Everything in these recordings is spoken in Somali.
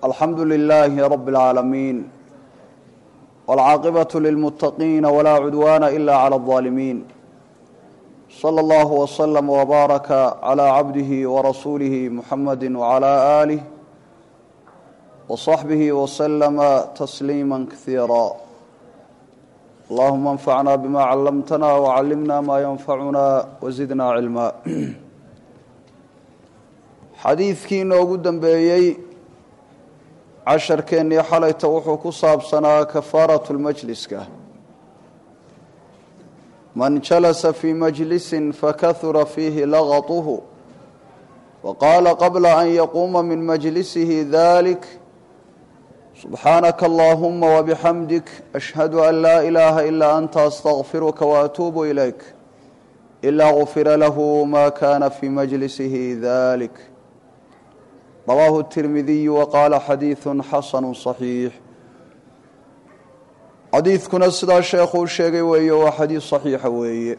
alxamdu lilaahi rabi اlcaalamiin wاlcaaqibaة lilmuttaqiina walaa cudwaana ila clى اlظaalimiin slى اllah wslm wbaaraka clى cabdihi warasuulihi muxamadi wclى aalih wصaxbihi wslama tasliima kasiira allahuma anfacna bima callamtana wcallimna ma yanfacuna wazidna cilma xadiidkii inoogu dambeeyey casharkeennii xalayta wuxuu ku saabsanaa kafaaratu lmajliska man jalasa fii majlisin fakahura fiihi laqatuhu waqaala qabla an yaquuma min majlisihi dalik subxaanaka allahuma wabixamdik ashhadu an laa ilaaha ilaa anta astaqfiruka waatuubu ilayk ilaa gufira lahu ma kana fii majlisihi dalik rawaahu tirmidiyu waqaala xadiidu xasanu صaxiix xadiidkuna sidaa sheekhuu sheegay weeye waa xadiid صaxiixa weeye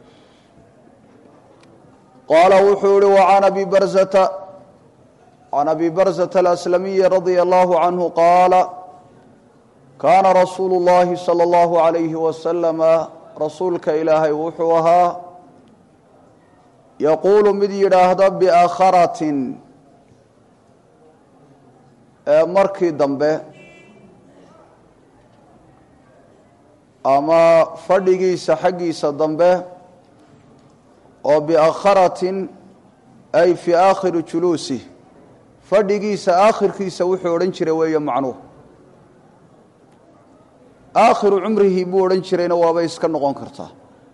qaala wuxuu yihi wacan abi barzata can abi barzata alaslamiyi radia allahu canhu qaala kaana rasuulu اllahi salى اllahu عalayhi wasalama rasuulka ilaahay wuxuu ahaa yaquulu mid yidhaahda biakharatin markii dambe ama fadhigiisa xaggiisa dambe oo biakharatin ay fii aakhiri juluusih fadhigiisa aakhirkiisa wuxuu odhan jiray weeye macnuhu aakhiru cumrihi buu odhan jirayna waabay iska noqon kartaa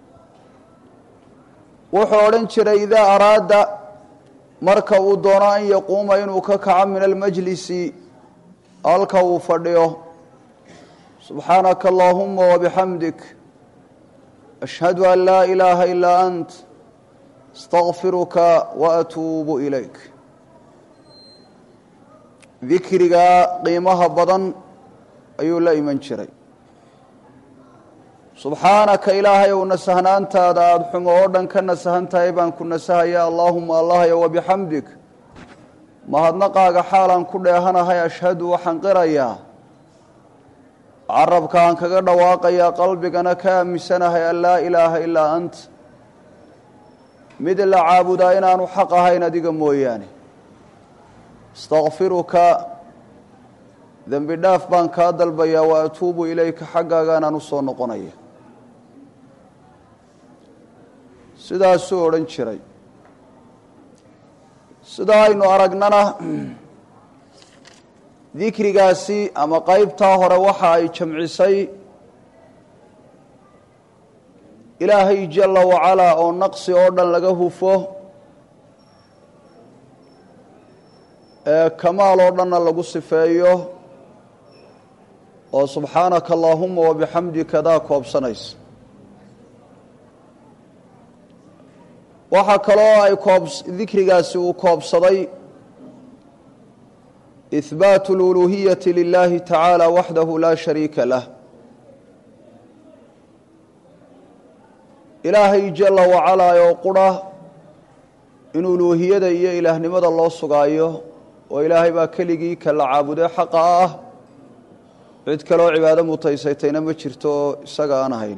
wuxuu odhan jiray idaa araada marka uu doono an yaquuma inuu ka kaco min almajlisi halka uu fadhiyo subxaanaka allahuma wabixamdik ashhadu an laa ilaaha ilaa ant astaqfiruka waatuubu ilayk dikrigaa qiimaha badan ayuu la iman jiray subxaanaka ilaahay ow nasahnaantaada aada xumo oo dhan ka nasahan tahay baan ku nasahaya allaahuma allahyo wabixamdik mahadnaqaaga xaalaan ku dheehanahay ashhadu waxaan qirayaa carabka aan kaga dhawaaqayaa qalbigana ka aaminsanahay an laa ilaaha ilaa ant mid la caabudaa inaanu xaq ahayn adiga mooyaane astakfiruka dembi dhaaf baan kaa dalbayaa wa atuubu ilayka xaggaaganaan u soo noqonaya sidaasuu odhan jiray sidaa aynu aragnana dikrigaasi ama qeybtaa hore waxa ay jamcisay ilaahay jalla wacalaa oo naqsi oo dhan laga hufo ee kamaal oo dhanna lagu sifeeyo oo subxaanaka allaahuma wabixamdika daa koobsanaysa waxaa kaloo ay koob dikrigaasi uu koobsaday ihbaatu اluluhiyati lilahi tacaala waxdahu laa shariika lah ilaahay jala wacalaa oo qura in uluuhiyada iyo ilaahnimada loo sugaayo oo ilaahay baa keligii ka la caabuday xaqa ah cid kaloo cibaado mutaysatayna ma jirto oo isaga aan ahayn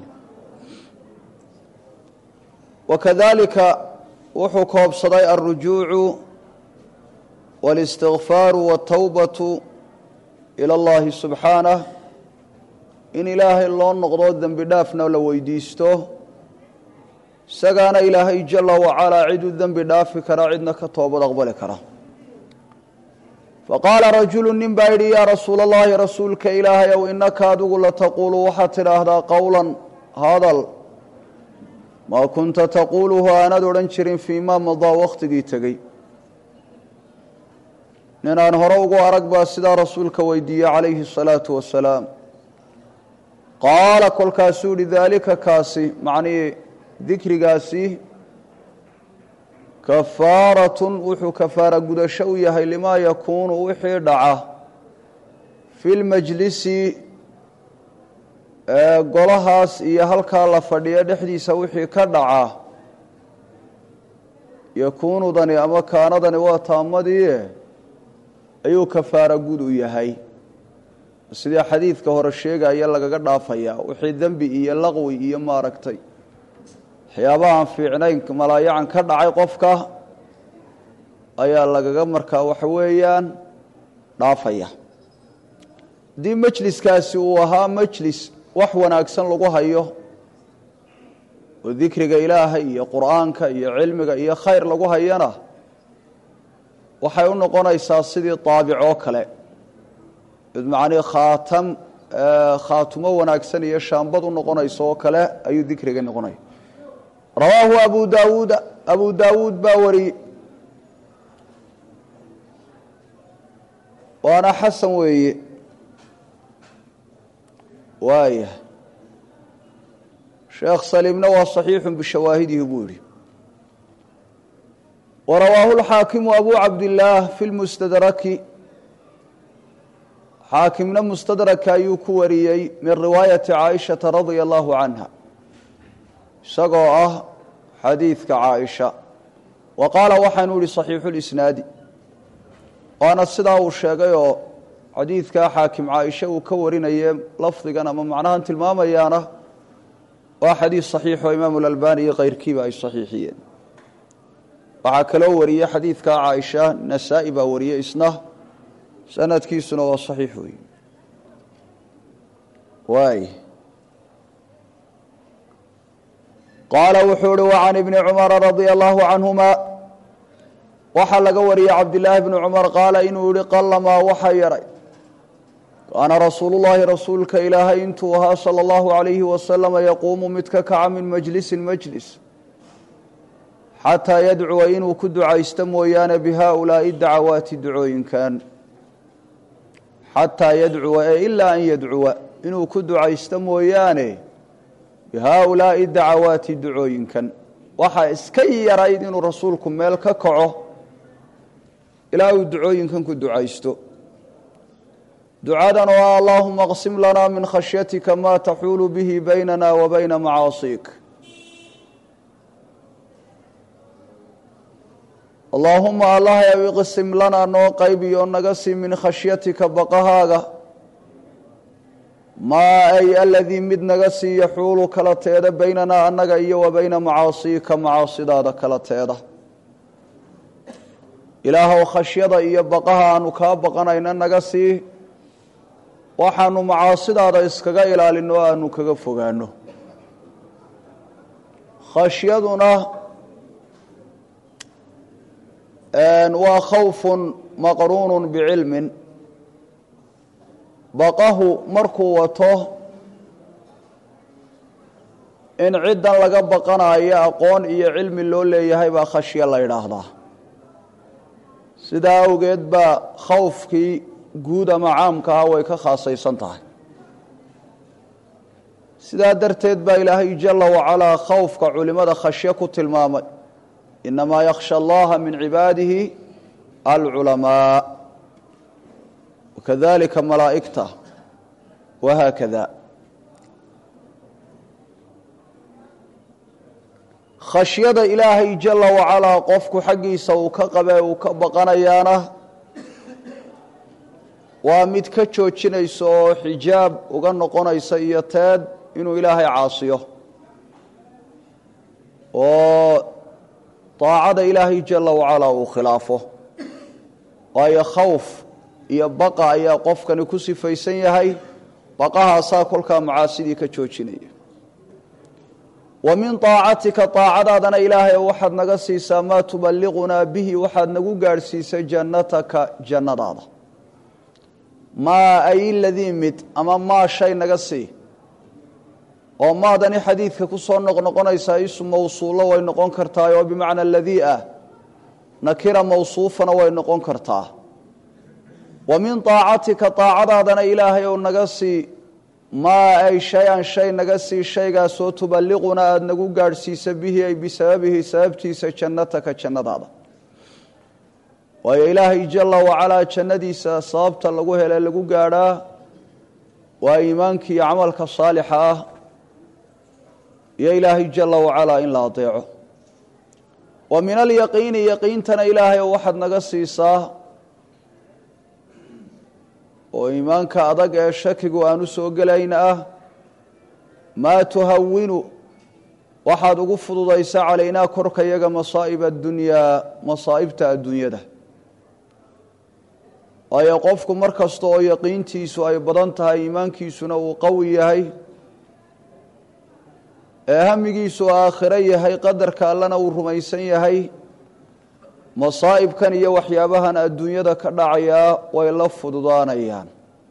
wakadalika wuxuu koobsaday alrujuucu wاlistikfaaru wاtawbatu ila اllahi subxaanah in ilaahay loo noqdo dembi dhaafna la weydiisto isagaana ilaahay jala wacalaa cid u dembi dhaafi kara cidna ka toobad aqbali kara faqaala rajulu nin baa yidhi yaa rasuula اllahi rasuulka ilaahay ow inaka adigu lataquulu waxaad tidhaahdaa qowla hadal maa kunta taquuluhu aanad odhan jirin fii ma madaa wakhtigii tegey ninaan hore ugu arag baa sidaa rasuulka weydiiyey calayhi الsalaatu wasalaam qaala kolkaasuu yihi daalika kaasi macnihii dikrigaasi kafaaratun wuxuu kafaara gudasho u yahay limaa yakuunu wixii dhaca fi lmajlisi golahaas iyo halkaa la fadhiyo dhexdiisa wixii ka dhaca yakuunudani ama kaanadani waa taamadii ayuu kafaara gud u yahay sidii xadiidka hore sheegaya lagaga dhaafayaa wixii dembi iyo laqwi iyo maaragtay waxyaabaha aan fiicnayn malaayacan ka dhacay qofka ayaa lagaga markaa waxa weeyaan dhaafaya haddii majliskaasi uu ahaa majlis wax wanaagsan lagu hayo oo dikriga ilaahay iyo qur'aanka iyo cilmiga iyo khayr lagu hayana waxay u noqonaysaa sidii daabic oo kale macnii khaatam khaatumo wanaagsan iyo shaambad u noqonayso oo kale ayuu dikriga noqonaya rawaahu abu daawuuda abu daawuud baa wariyey waana xasan weeye waaya sheekh saliimna waa صaxiixu bishawaahidihi buu yihi warawaahu اlxaakimu abu cabdillaah fi lmustadraki xaakimna mustadraka ayuu ku wariyey min riwaayati caaishata radia allahu canha isagoo ah xadiidka caaisha wa qaala waxaanu yihi صaxiixu lisnaadi waana sidaa uu sheegay oo xadiidkaa xaakim caaisha uu ka warinaye lafdigan ama macnahan tilmaamayaana waa xadiid saxiixoo imaamu lalbani iyo keyrkiiba ay saxiixiyeen waxaa kaloo wariyey xadiidkaa caaisha nasaa-i baa wariyey isna sanadkiisuna waa saxiix wey waay qaala wuxuu uhi wacan ibni cumara radia allahu canhuma waxaa laga wariyey cabdilaahi bni cumar qaala inuu yihi qallamaa waxa yaray kaana rasuulu llaahi rasuulka ilaahay intuu ahaa sala allahu alayhi wasalama yaquumu mid ka kaca min majlisin majlis xataa yadcuwa inuu ku ducaysto mooyaane bihaulaai dacawaati ducooyinkan xataa yadcuwa ee ilaa an yadcuwa inuu ku ducaysto mooyaane bihaulaai dacawaati ducooyinkan waxaa iska yarayd inuu rasuulku meel ka kaco ilaa uu ducooyinkan ku ducaysto ducadan oo ah allaahuma qsim lanaa min khashyatika maa taxuulu bihi baynana wa bayna macaasiik allaahuma allahyow iqsim lanaa noo qaybiyo naga sii min khashyatika baqahaaga maa ay aladii mid naga sii yaxuulu kala teeda baynanaa annaga iyo wa bayna macaasiika macaasidaada kala teeda ilaahow khashyada iyo baqaha aanu kaa baqanayna naga sii waxaanu macaasidaada iskaga ilaalino o aanu kaga fogaano khashyaduna waa khawfun maqruunun bicilmin baqahu markuu wato in ciddan laga baqanayo aqoon iyo cilmi loo leeyahay baa khashyo la yidhaahdaa sidaa awgeed baa khawfkii guud ama caamka ah way ka khaasaysan tahay sidaa darteed baa ilaahay jala wacalaa khawfka culimada khashyo ku tilmaamay inamaa yakhsha allaha min cibaadihi alculamaa wakadalika malaa'igta wahaakada khashyada ilaahay jala wacalaa qofku xaggiisa uu ka qabe uu ka baqanayaana waa mid ka joojinaysa oo xijaab uga noqonaysa iyo teed inuu ilaahay caasiyo oo daacada ilaahay jala wacalaa uu khilaafo waayo khawf iyo baqa ayaa qofkani ku sifaysan yahay baqahaasaa kolkaa macaasidii ka joojinaya wa min طaacatika طaacadaadana ilaahay waxaad naga siisaa maa tuballiqunaa bihi waxaad nagu gaadhsiisay jannataka jannadaada maa ay ladii mid ama maa shay naga sii oo maadani xadiidka ku soo noqnoqonaysaa isu mawsuulo way noqon kartaa oo bimacna ladii ah nakira mawsuufana way noqon kartaa wa min طaacatika طaacadaadana ilaahay ou naga sii maa ay shay-an shay naga sii shaygaasoo tuballiquna aada nagu gaadhsiisa bihi ay bisababihi sababtiisa jannataka jannadaada waayo ilaahay jala wacalaa jannadiisa sababta lagu hele lagu gaadhaa waa iimaanka iyo camalka saalixa ah iyo ilaahay jala wacalaa in la adeeco wa min alyaqiini yaqiintana ilaahay waxaad naga siisaa oo iimaanka adag ee shakigu aanu soo gelayn ah maa tuhawinu waxaad ugu fududaysa calaynaa korka yaga masaa'ib addunyaa masaa'ibta adduunyada waayo qofku mar kasta oo yaqiintiisu ay badan tahay iimaankiisuna uu qawi yahay ee hamigiisu aakhiro yahay qadarka allana uu rumaysan yahay masaa'ibkan iyo waxyaabahan adduunyada ka dhacayaa way la fududaanayaan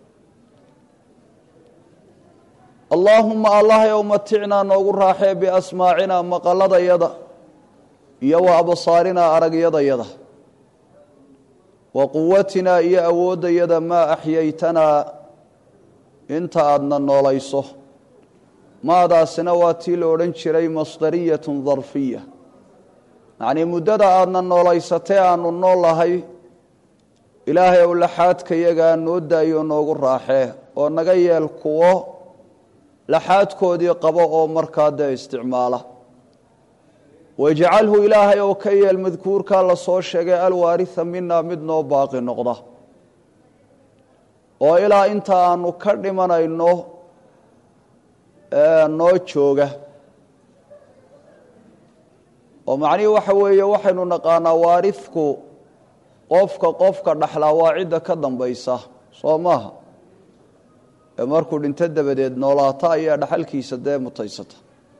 allaahuma allah yow maticnaa noogu raaxee biasmaacinaa maqalladayada iyo wa absaarinaa aragyadayada wa quwatinaa iyo awooddayada maa axyaytanaa inta aadna noolayso maadaasina waa tii la odhan jiray masdariyatun darfiya yacnii muddada aadna noolaysatee aanu noolahay ilaahay ow laxaadkayagaa noo daayo noogu raaxee oo naga yeel kuwo laxaadkoodii qabo oo markaa dee isticmaala wajcalhu ilaahay oo ka yeel madkuurkaa la soo sheegay alwaarisa mina mid noo baaqi noqda oo ilaa inta aanu ka dhimanayno noo jooga oo macnihii waxa weeye waxaynu naqaanaa waaridku qofka qofka dhaxlaa waa cidda ka dambaysa soo maaha ee markuu dhinto dabadeed noolaata ayaa dhaxalkiisa dee mutaysata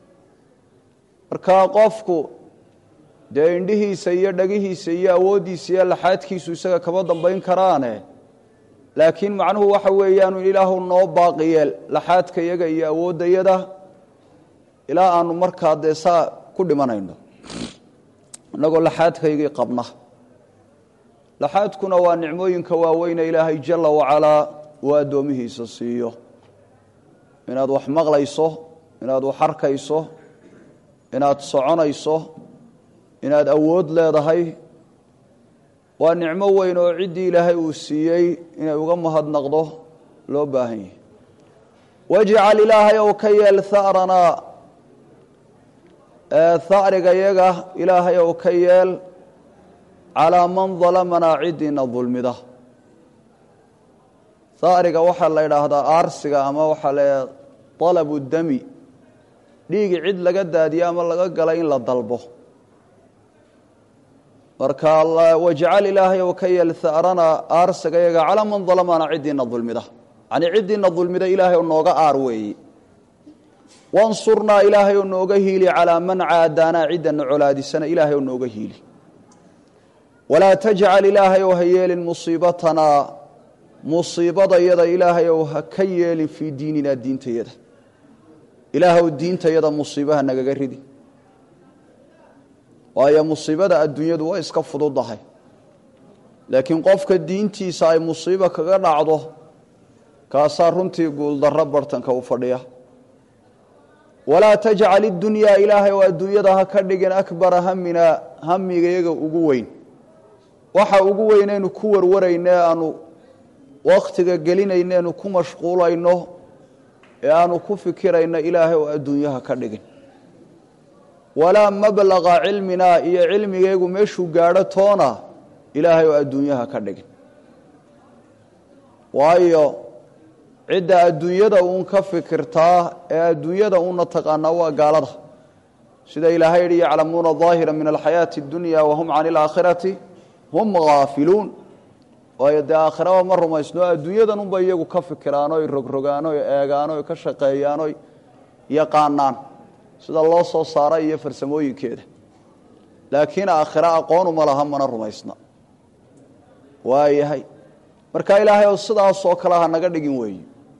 marka qofku dee indhihiisa iyo dhagihiisa iyo awooddiisa iyo laxaadkiisu isaga kama dambayn karaane laakiin macnuhu waxa weeyaanu ilaahu noo baaqiyeel laxaadka yaga iyo awooddayada ilaa aanu markaa dee saa ku dhimanayno innagoo laxaadkaygii qabna laxaadkuna waa nicmooyinka waaweyne ilaahay jalla wacalaa uu addoomihiisa siiyo inaad wax maqlayso inaad wax arkayso inaad soconayso inaad awood leedahay waa nicmo weyn oo ciddii ilaahay uu siiyey inay uga mahadnaqdo loo baahan yahay wajcal ilaahay ou ka yeel ha'ranaa ha'riga yaga ilaahay ou ka yeel calaa man dalamanaa ciddiina dulmida ha'riga waxaa la idhaahdaa aarsiga ama waxaa la dalabu dami dhiigi cid laga daadiyo ama laga gala in la dalbo marka wajcal ilaahay ou ka yeel ha'rana aarsiga yaga calaa man dalamana ciddiina dulmida yacnii ciddiina dulmida ilaahay oo nooga aar weeye wansurnaa ilaahay oo nooga hiili calaa man caadaanaa ciddana colaadisana ilaahay oo nooga hiili walaa tajcal ilaahay ou ha yeelin musiibatanaa musiibadayada ilaahay ou ha ka yeelin fii diininaa diintayada ilaahw diintayada musiibaha nagaga ridi waayo musiibada adduunyadu way iska fududahay laakiin qofka diintiisa ay musiibo kaga dhacdo kaasaa runtii guuldarro bartanka u fadhiya walaa tajcal idunyaa ilaahay oo adduunyada ha ka dhigin akbara haminaa hamigayaga ugu weyn waxa ugu weynaynu ku warwarayno ee aanu wakhtiga gelinayneenu ku mashquulayno ee aanu ku fikirayno ilaahay oo adduunyaha ka dhigin walaa mablaqa cilminaa iyo cilmigaygu meeshuu gaadho toona ilaahay oo adduunyaha ka dhigin waayo cidda adduunyada uun ka fikirtaa ee adduunyada uuna taqaanaa waa gaalada sida ilaahay yihi yaclamuuna daahira min alxayaati اdunya wahum can اlaakhirati hum gaafiluun waayo dee aakhiraba ma rumaysno adduunyadan unba iyagu ka fikiraan oy rogrogaan oy eegaan oy ka shaqeeyaan oy yaqaanaan sida loo soo saara iyo farsamooyinkeeda laakiin aakhiro aqoonuma laha mana rumaysna waayahay marka ilaahay oo sidaasoo kale ha naga dhigin weeyi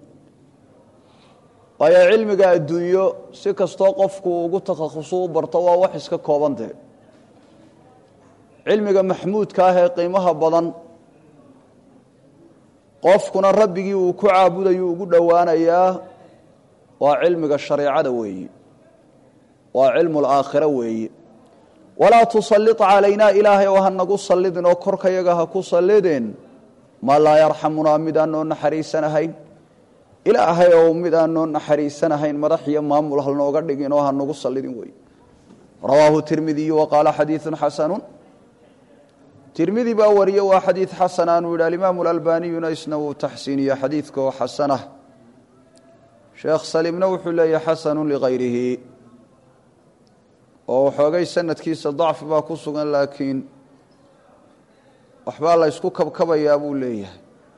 waayo cilmiga adduunyo si kastoo qofku ugu takhasusuu u barto waa wax iska kooban dee cilmiga maxmuudka ah ee qiimaha badan qofkuna rabbigii uu ku caabudayu ugu dhowaanayaa waa cilmiga shareecada weeyi waa cilmu laakhira weeyi walaa tusallit calaynaa ilaahay oo ha nagu sallidin oo korkayaga ha ku sallidin ma laa yarxamunaa mid aan noo naxariisanahayn ilaahay oo mid aan noo naxariisanahayn madax iyo maamul ha nooga dhigin oo ha nagu sallidin weeyi rawaahu tirmidiyu wa qaala xadiidu xasanu tirmidi baa wariye waa xadiid xasan aanuu yidhi alimaamu alalbaniyuna isna wuu taxsiiniye xadiidka oo xasanah sheekh salimna wuxuu leeyahy xasanu ligayrihi oo waxoogay sanadkiisa dacfi baa ku sugan laakiin waxbaa la ysku kabkabayaa buu leeyahay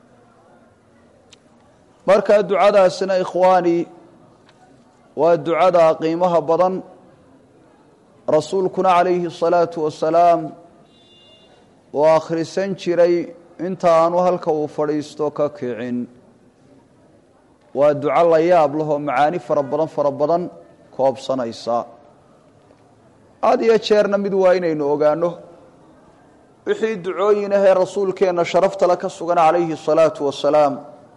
marka ducadaasina ikhwaani waa ducada qiimaha badan rasuulkuna calayhi الsalaatu wasalaam oo akhrisan jiray inta aanu halka uu fadhiisto ka kicin waa duco la yaab lahoo macaani fara badan fara badan koobsanaysa had iyo jeerna mid waa inaynu ogaano wixii ducooyin ahee rasuulkeenna sharaftale ka sugan calayhi الsalaatu wasalaam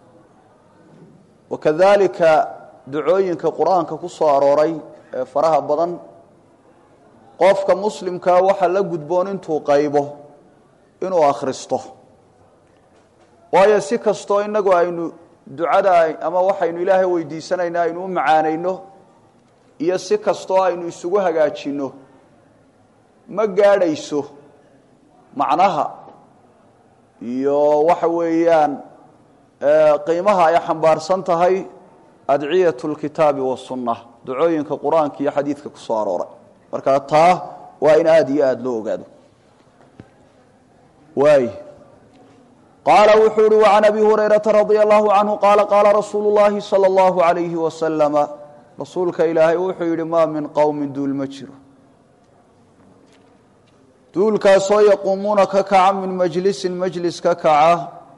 wakadalika ducooyinka qur-aanka ku soo arooray ee faraha badan qofka muslimkaa waxaa la gudboon intuu qaybo inuu akhristo waayo si kastoo innagu aynu ducada ama waxaynu ilaahay weydiisanayna aynu u macaanayno iyo si kastoo aynu isugu hagaajinno ma gaadhayso macnaha iyo waxa weeyaan qiimaha ay xambaarsan tahay adciyat lkitaabi wasunna ducooyinka qur-aanka iyo xadiidka ku soo arooray marka taa waa in aada iyo aada loo ogaado waay qaala wuxuu uhi وعan abi hurayraةa radي الlahu canhu qaala qaala rasuulu الlahi salى الlahu عalayhi wasalama rasuulka ilaahay wuxuu yihi ma min qowmi duul ma jiro duulkaasoo yaquumuuna ka kaca min majlisin majlis ka kaca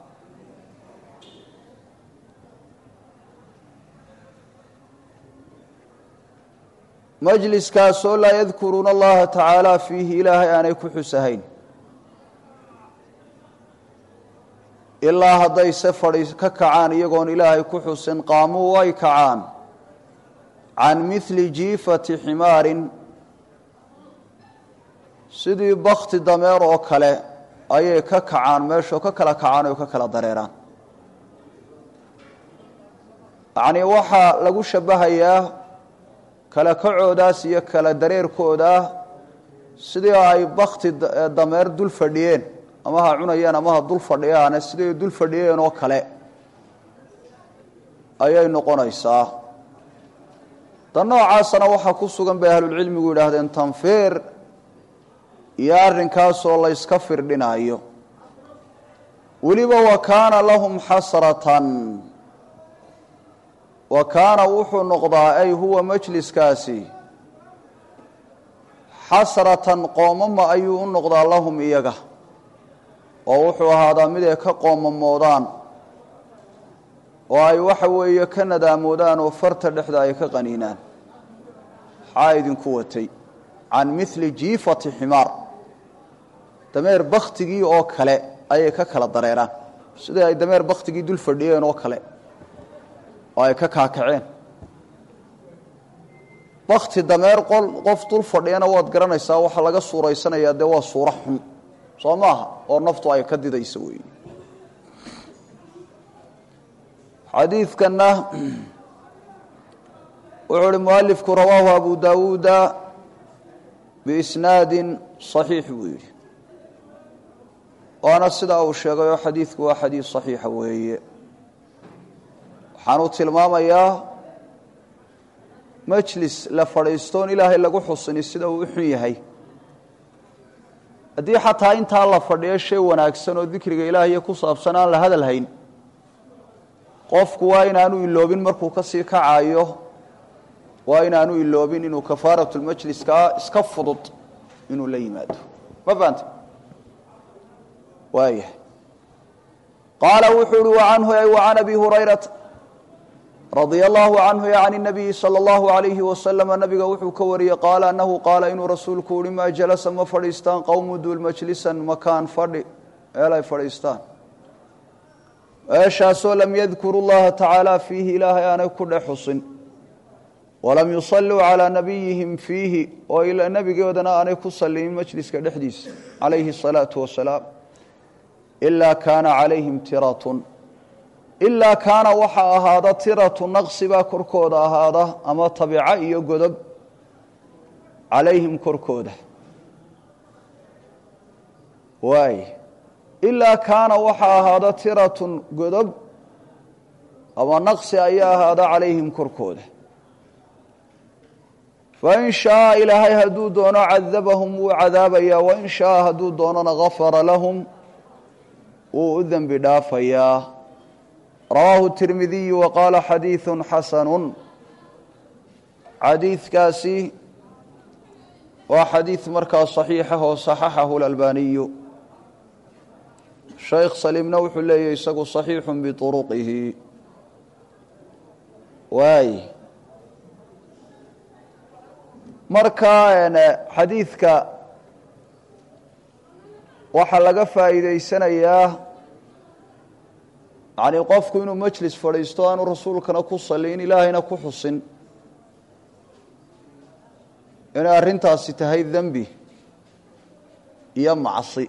majliskaasoo laa yadkuruuna allaha tacaala fiihi ilaahay aanay ku xusahayn ilaa hadday se fadhi ka kacaan iyagoon ilaahay ku xusin qaamuu way kacaan can mihli jiifati ximaarin sidii bakti dameer oo kale ayay ka kacaan meeshoo ka kala kacaan oo ka kala dareeraan yacnii waxaa lagu shabahayaa kala kacoodaas iyo kala dareerkooda sidii ay bakti dameer dul fadhiyeen ama ha cunayaan ama ha dul fadhiyaane siday dul fadhiyeen oo kale ayay noqonaysaa dan noocaasana waxaa ku sugan bay ahlulcilmigu yidhaahdeen tanfiir iyo arrinkaasoo la yska firdhinaayo weliba wa kaana lahum xasratan wa kaana wuxuu noqdaa ay huwa majliskaasi xasratan qoomama ayuu u noqdaa lahum iyaga oo wuxuu ahaadaa mid ay ka qoomamoodaan oo ay waxa weeye ka nadaamoodaan oo farta dhexda ay ka qaniinaan maxaa idinku watay can mili jiifati ximaar dameer baktigii oo kale ayay ka kala dareeraan sidai ay dameer baktigii dul fadhiyeen oo kale oo ay ka kaakaceen bakti dameer qof dul fadhiyana waad garanaysaa waxaa laga suuraysanayaa dee waa suuro xun soo maaha oo naftu ay ka didayso wey xadiidkanna wuxuu uhi mualifku rawaahu abu dawuuda biisnaadi صaxiix buu yidhi waana sidaa uu sheegay oo xadiidku waa xadiid صaxiixa weeye waxaanuu tilmaamayaa majlis la fadhiistoon ilaahay lagu xusini sida uu u xun yahay haddii xataa intaa la fadhiyo shay wanaagsan oo dikriga ilaahiyo ku saabsan aan la hadal hayn qofku waa inaanu iloobin markuu ka sii kacayo waa inaanu iloobin inuu kafaaratulmajliskaa iska fudud inuu la yimaado ma fahamte waaya qaala wuxuu uhi wacanhu ay wacan abi hurayrata radia allahu canhu can nabiyi sala allahu alayhi wasalama nabiga wuxuu ka wariyey qaala anahu qaala inuu rasuulku uhi maa jalasa ma fadhiistaan qowmu duul majlisan makaan fadhi meel ay fadhiistaan meeshaasoo lam yadkuru llaha tacaala fiihi ilaahay aanay ku dhex xusin walam yusalluu calaa nabiyihim fiihi oo nebigoodana aanay ku salimin majliska dhexdiisa calayhi asalaatu wasalaam ilaa kaana calayhim tiratun ilaa kaana waxaa ahaada tiratu naqsi baa korkooda ahaada ama tabico iyo godob calayhim korkooda waay ilaa kaana waxaa ahaada tiratun godob ama naqsi ayaa ahaada calayhim korkooda fain shaaa ilaahay hadduu doono cadabahum wuu cadaabayaa wain shaaa hadduu doonona gafara lahum wuu u dembi dhaafayaa rawaahu tirmidiyu wa qaala xadiidu xasanu xadiidkaasi waa xadiid markaa صaxiixa oo صaxaxahu اlalbaniyu shaykh saliimna wuxuu leeyahy isagu صaxiixu biطuruqihi waay marka xadiidka waxaa laga faa'iideysanayaa yani qofku inuu majlis fadhiisto aanu rasuulkana ku salin ilaahayna ku xusin inay arrintaasi tahay dembi iyo macsi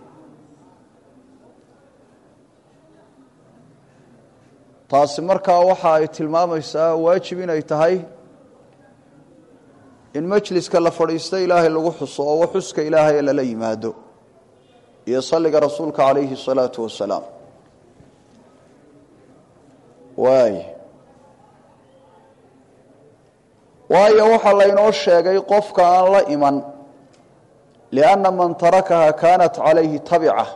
taasi markaa waxa ay tilmaamaysaa waajib inay tahay in majliska la fadhiisto ilaahay lagu xuso oo xuska ilaahay lala yimaado iyo salliga rasuulka calayhi الsalaatu wasalaam waay waayo waxaa laynoo sheegay qofka aan la iman lianna man tarakaha kaanat calayhi tabica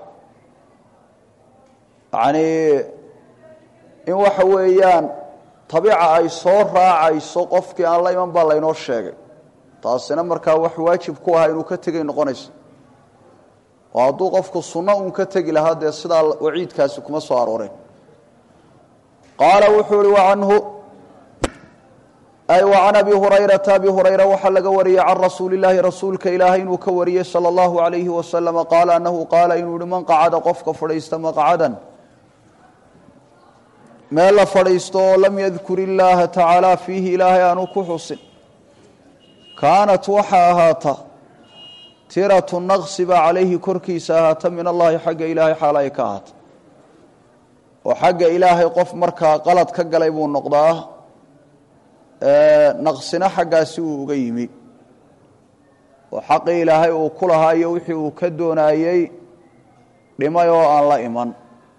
yacnii in waxa weeyaan tabica ay soo raacayso qofkii aan la iman baa laynoo sheegay taasina markaa wax waajib ku aha inuu ka tegay noqonayso oo hadduu qofku sunno uun ka tegi lahaa dee sidaa waciidkaasi kuma soo arooreen qaala wuxuu ihi wacanhu ay wa can abi hurayrata abi hurayra waxaa laga wariyey can rasuuli illaahi rasuulka ilaahay inuu ka wariyey sala allahu alayhi wasalama qaala annahu qaala inuu yihi man qacada qofka fadhiista maqcadan meel la fadhiisto oo lam yadkur illaaha tacaala fiihi ilaahay aanu ku xusin kaanat waxaa ahaata tiratu naqsi baa calayhi korkiisa ahaata min allahi xagga ilaahay xaal ay ka ahaata oo xagga ilaahay qof markaa qalad ka galay buu noqdaa naqsina xaggaasi uu uga yimi oo xaqii ilaahay uu ku lahaa iyo wixii uu ka doonaayey dhimay oo aan la iman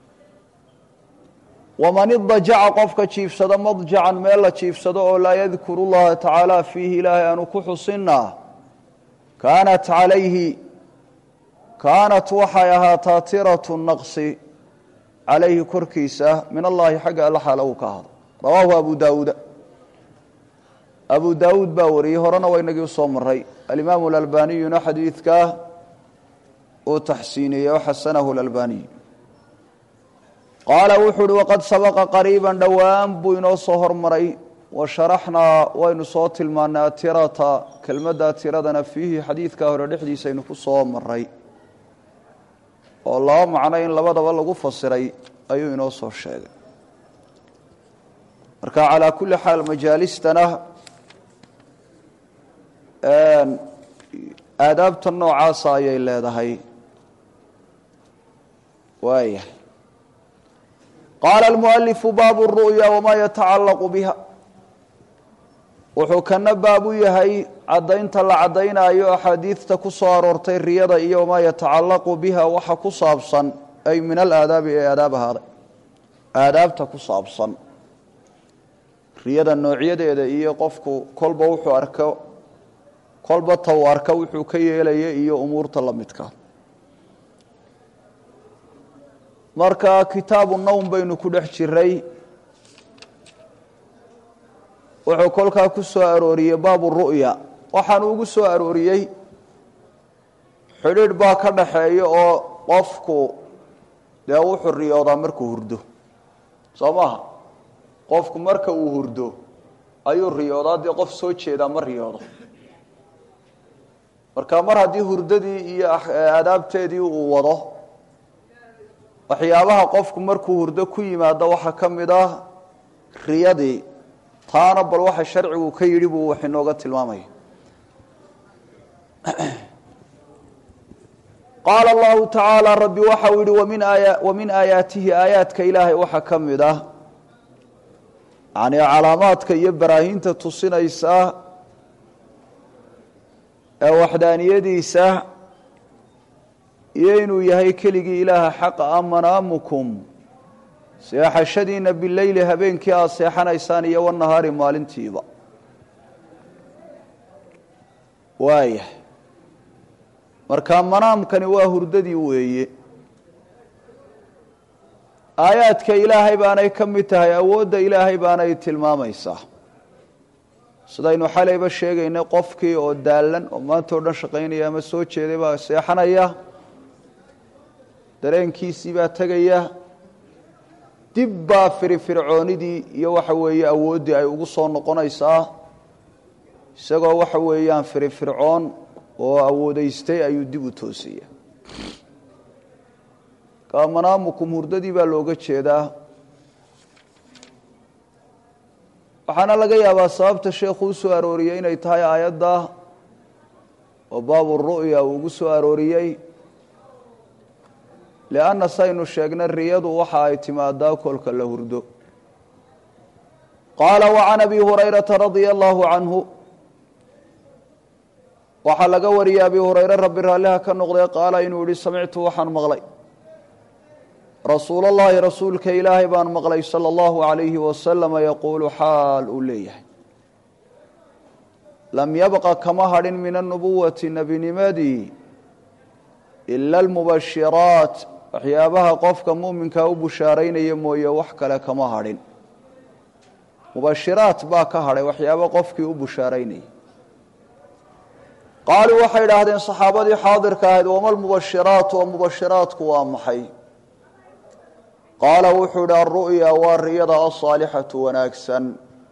waman idajaca qofka jiifsada madjacan meel la jiifsado oo laa yadkuru llaha tacaala fiihi ilaahay aanu ku xusinna kaanat calayhi kaanat waxay ahaataa tiratu naqsi calayhi korkiisa min allahi xagga alla xaala uu ka ahado rawaahu abu daawuuda abu daawuud baa wariyey horena waa inagii usoo maray alimaamu alalbaniyuna xadiidkaa uu taxsiiniyey oo xasanahu lalbaniy qaala wuxuu uhi waqad sabaqa qariiban dhowaan buu inoo soo hormaray wa sharaxnaa waynu soo tilmaanay atirata kelmadda tiradana fiihi xadiidka hore dhexdiisa aynu ku soo maray oo laba macno in labadaba lagu fasiray ayuu inoo soo sheegay marka calaa kulli xaal majaalistana aadaabta noocaasa ayay leedahay waaya qaala almualifu baabu ru'ya wamaa yatacallaqu biha wuxuu kana baab u yahay caddaynta la caddaynaayo axaadiidta ku soo aroortay riyada iyo wamaa yatacallaqu biha waxa ku saabsan ay min alaadaabi ee aadaab ahaaday aadaabta ku saabsan riyada noocyadeeda iyo qofku kolba wuxuu arko kolba ta uu arka wuxuu ka yeelaya iyo umuurta la midka marka kitaabu nowm baynu ku dhex jiray wuxuu kolkaa ku soo arooriyey baabu ru'ya waxaanu ugu soo arooriyey xidhiidh baa ka dhaxeeya oo qofku dee wuxuu riyoodaa markuu hurdo soo maaha qofku marka uu hurdo ayuu riyoodaa dee qof soo jeedaa ma riyoodo marka mar haddii hurdadii iyo aadaabteedii uu wado waxyaabaha qofku markuu hurdo ku yimaado waxaa ka mid ah riyadii taana bal waxa sharcigu ka yidhi buu wax inooga tilmaamaya qaala allahu tacaala rabbi waxau yihi wamin aaya wamin aayaatihi aayaadka ilaahay waxaa ka mid ah yani calaamaadka iyo baraahiinta tusinaysa ee waxdaaniyadiisa iyo inuu yahay keligii ilaaha xaqa a manaamukum seexashadiina bileyli habeenkii aada seexanaysaan iyo wanahaari maalintiiba waaya marka manaamkani waa hurdadii weeye aayaadka ilaahay baanay ka mid tahay awoodda ilaahay baanay tilmaamaysaa sidaynu xalayba sheegaynay qofkii oo daallan oo maanta o dhan shaqaynaya ama soo jeeday baa seexanaya dareenkiisii baa tegaya dib baa firifircoonidii iyo waxa weeye awooddii ay ugu soo noqonaysaa isagoo waxa weeyaan firifircoon oo awoodaystay ayuu dib u toosaya ka manaamukum hurdadii baa looga jeedaa waxaana laga yaabaa sababta sheekhu u soo arooriyey inay tahay aayadda oo baabu ru'ya uu ugu soo arooriyey lianna saynu sheegnay riyadu waxa ay timaadaa kolka la hurdo qaala wacan abi hurayrata radia allahu canhu waxaa laga wariyey abi hurayre rabbi raalliha ka noqday qaala inuu yihi samictu waxaan maqlay rasuul اllahi rasuulka ilaahay baan maqlay salى اllahu عalayhi wasalama yaquulu xaal uu leeyahay lam yabqa kama hadhin min anubuwati nebinimadii ila almubashiraat waxyaabaha qofka muminkaa u bushaaraynaya mooye wax kale kama hadhin mubashiraat baa ka hadhay waxyaaba qofkii u bushaaraynaya qaaluu waxay idhaahdeen saxaabadii xaadirka ahayd wama lmubashiraatu oo mubashiraatku waa maxay qaala wuxuu idhi alru'ya waa riyada asaalixatu wanaagsan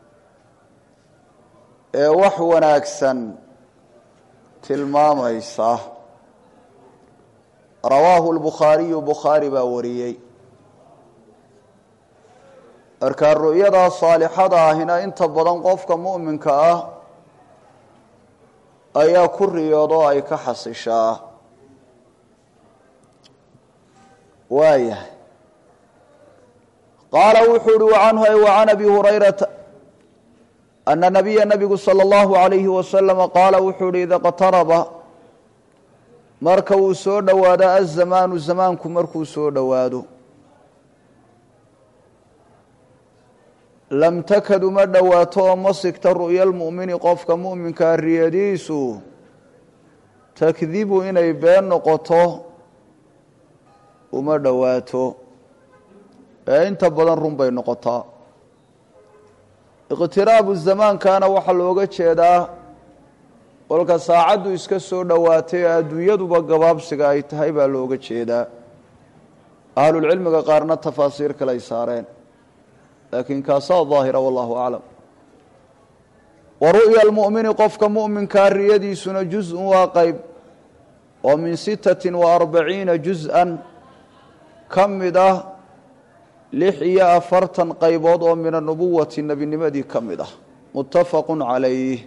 ee wax wanaagsan tilmaamaysa rawaahu lbukhaariyu bukhaari baa wariyey markaa ru'yadaa saalixada ahina inta badan qofka mu'minka ah ayaa ku riyoodo ay ka xasishaa waayahay qaala wuxuu uhi wacanhu ay wacan abi hurayrata ana nabiya nabigu salى اllahu عalayhi wasalama qaala wuxuu uhi ida qtaraba marka uu soo dhowaado azamaanu zamaanku markuu soo dhowaado lam takad uma dhowaato oo ma sigta ru'ya lmu'mini qofka mu'minkaa riyadiisu takdibu inay been noqoto uma dhowaato ee inta badan run bay noqotaa iqtiraabu zamaankana waxaa looga jeedaa kolka saacaddu iska soo dhowaatay ee adduunyaduba gabaabsiga ay tahay baa looga jeedaa ahlulcilmiga qaarna tafaasiir kale ay saareen laakiin kaasaa daahira wallahu aclam wa ru'ya almu'mini qofka mu'minkaa riyadiisuna juz-un waa qeyb oo min sittatin wa arbaciina juz-an ka mid ah lix iyo afartan qaybood oo min anubuwati nebinimadii ka mid ah muttafaqu calayh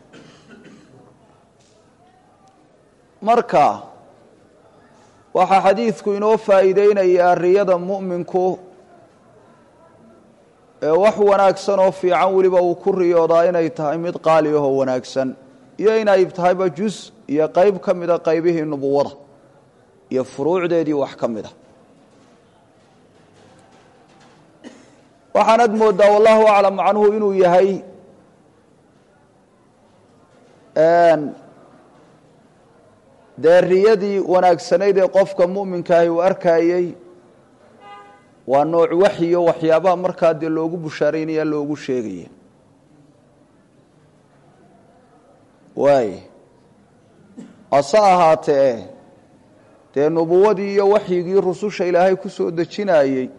marka waxaa xadiidku inoo faa'iideynayaa riyada mu'minku ee wax wanaagsan oo fiican weliba uu ku riyoodaa inay tahay mid qaali ahoo wanaagsan iyo inay tahayba jus iyo qeyb ka mida qaybihii nubuwada iyo furuucdeedii wax ka mid a waxaanad moodaa wallahu aclam macnuhu inuu yahay dee riyadii wanaagsanayd ee qofka mu'minkaahi uu arkayey waa nooc waxyo waxyaabaha markaa dee loogu bushaaraynaya loogu sheegaya waay hase ahaatee dee nubuwadii iyo waxyigii rususha ilaahay ku soo dejinayey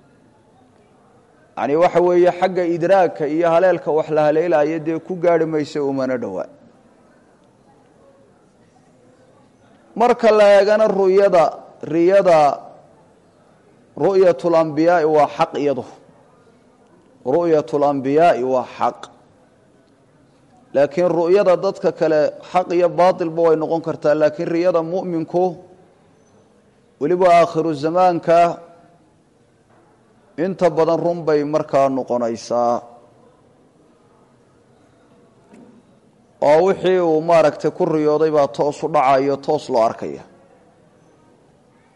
yani waxa weeye xagga idraagka iyo haleelka wax la haleelaya dee ku gaarhi maysa umana dhowaa marka la eegana ruyada riyada ru'yat اlambiyaai waa xaq iyadu ru'yat اlambiyaai waa xaq laakiin ru'yada dadka kale xaq iyo baatilba way noqon kartaa laakiin riyada mu'minku weliba aakhiru zamaanka inta badan run bay markaa noqonaysaa oo wixii uu maaragtay ku riyooday baa toos u dhacayo toos loo arkaya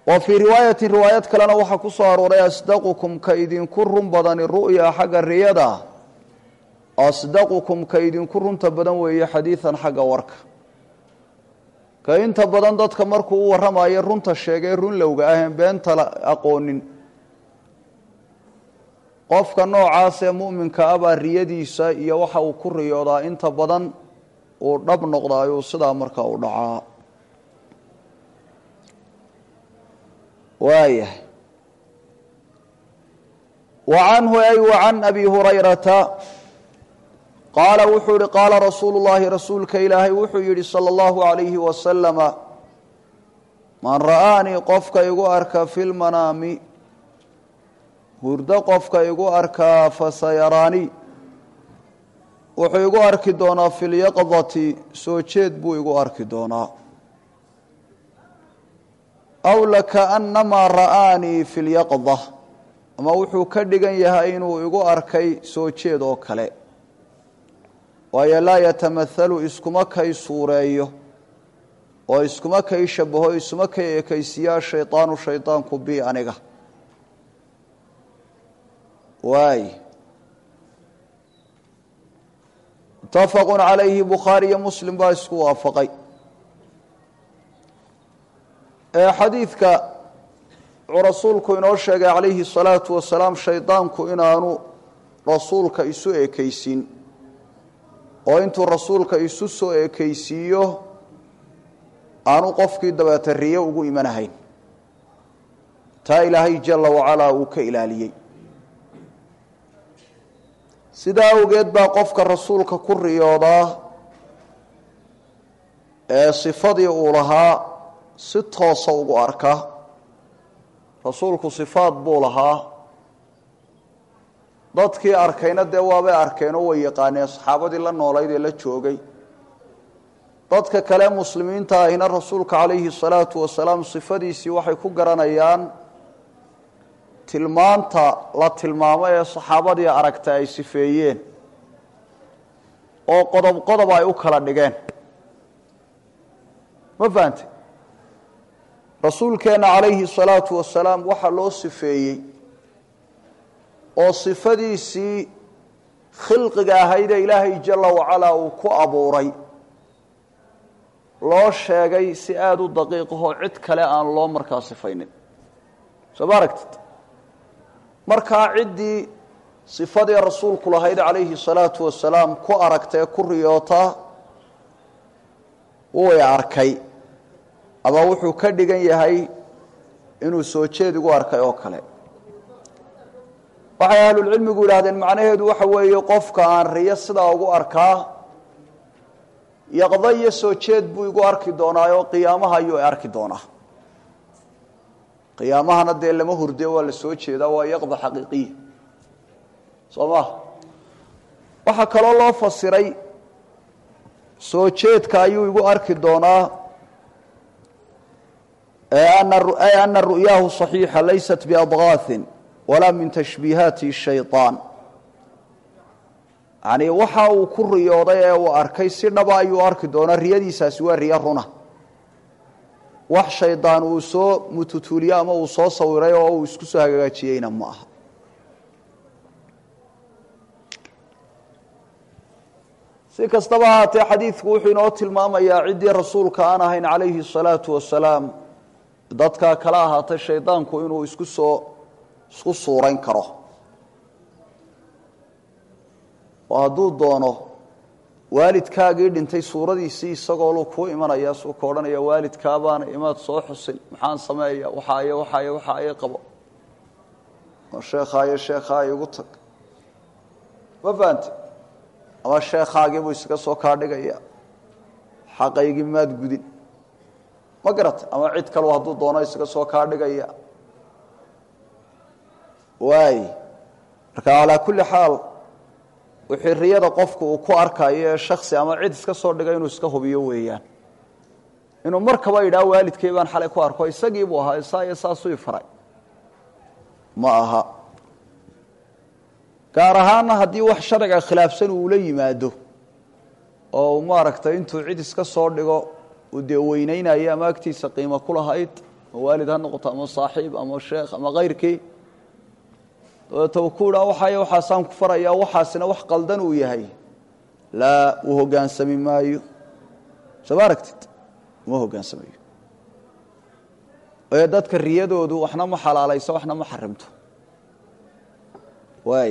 wa fii riwaayatin riwaayad kalena waxaa ku soo arooray asdaqukum ka idinku run badani ru'ya xagga riyada asdaqukum ka idinku runta badan weeye xadiidan xagga warka ka inta badan dadka markuu u warramayo runta sheegay run lowga aheen beenta aqoonin qofka noocaas ee mu'minka ah baa riyadiisa iyo waxa uu ku riyoodaa inta badan uu dhab noqdaayuu sidaa markaa u dhacaa waayahay wa canhu ay wa can abi hurayrata qaala wuxuu yihi qaala rasuulu llaahi rasuulka ilaahay wuxuu yidhi sala allahu alayhi wasalama man ra'aanii qofka igu arka fi lmanaami hurdo qofka igu arkaa fasayaraani wuxuu igu arki doonaa fi lyaqdati soo jeed buu igu arki doonaa aw lakaannamaa ra'aanii fi lyaqda ama wuxuu ka dhigan yahay inuu igu arkay soo jeed oo kale waayo laa yatamahalu iskuma kay suureeyo oo iskuma kay shabaho isuma kay ekaysiyaa shaydaanu shaydaanku bi aniga waay mutafaqu calayhi bukhaari iyo muslim baa isku waafaqay xadiidka wuxuu rasuulku inoo sheegay calayhi الsalaatu wasalaam shaydaanku inaanu rasuulka isu ekeysin oo intuu rasuulka isu soo ekeysiiyo aanu qofkii dabeete riyo ugu imanahayn taa ilaahay jala wacalaa uu ka ilaaliyey sidaa awgeed baa qofka rasuulka ku riyoodaa ee sifadii uu lahaa si toosa ugu arka rasuulku sifaad buu lahaa dadkii arkayna dee waabay arkeenoo way yaqaaneen saxaabadii la noolayd ee la joogay dadka kale muslimiinta ahina rasuulka calayhi salaatu wasalaam sifadiisii waxay ku garanayaan tilmaanta la tilmaamo ee saxaabadii aragta ay sifeeyeen oo qodob qodob ay u kala dhigeen ma fahante rasuulkeenna calayhi salaatu wasalaam waxaa loo sifeeyey oo sifadiisii khilqiga ahaydee ilaahay jala wacalaa uu ku abuuray loo sheegay si aada u daqiiqahoo cid kale aan loo markaa sifaynin soo ma aragtid markaa ciddii sifadii rasuulku lahayd calayhi salaatu wasalaam ku aragtae ku riyoota way arkay ama wuxuu ka dhigan yahay inuu soo jeed igu arkay oo kale waxay ahlulcilmigu yidhaahdeen macnaheedu waxa weeye qofka aan riyo sidaa ugu arkaa yaqdo iyo soo jeed buu igu arki doonaaoo qiyaamaha ayuu arki doonaa qiyaamahana dee lama hurde waa la soo jeedaa waa yaqda xaqiiqiya soo ma waxaa kaloo loo fasiray soo jeedka ayuu igu arki doonaa ay ana ru'yaahu صaxiixa laysat biadgaaثin walaa min tashbiihaati shayطaan yani waxa uu ku riyooday ee uu arkay si dhaba ayuu arki doonaa riyadiisaasi waa riyo runa wax shaydaan uu soo mututuuliye ama uu soo sawiray oo uu isku soo hagaajiyeyna ma aha si kastaba ahaatee xadiidku wuxuu inoo tilmaamayaa ciddii rasuulka aan ahayn calayhi الsalaatu wasalaam dadkaa kala ahaatay shaydaanku inuu isku soo isku suurayn karo oo hadduu doono waalidkaagii dhintay suuradiisii isagoo lu kuu imanaya suu ka odhanaya waalidkaabaana imaad soo xusin maxaan sameeya waxaaye waxaaye waxaaye qabo oo sheekhaayo sheekhaay igu tag ma fahante ama sheekhaagiibuu isaga soo kaa dhigaya xaqaygii maad gudin ma garata ama cid kalu hadduu doono isaga soo kaa dhigaya waay marka calaa kulli xaal wixii riyada qofku uu ku arkayo ee shaksi ama cid iska soo dhigay inuu iska hubiyo weeyaan inuu markaba yidhaha waalidkay baan xalay ku arko isagii buu ahaa saa iyo saasuu ifaray ma aha gaar ahaana haddii wax sharciga khilaafsan uula yimaado oo uu maaragtay intuu cid iska soo dhigo uu dee weynaynayo ama agtiisa qiimo ku lahayd ama waalid ha noqoto ama saaxiib ama sheekh ama kayrkii dabeeta uu ku idhaa waxay waxaasaan ku farayaa waxaasina wax qaldan uu yahay laa uu hoggaansami maayo soo ma aragtid uma hoggaansamayo ee dadka riyadoodu waxna ma xalaalayso waxna ma xarimto waay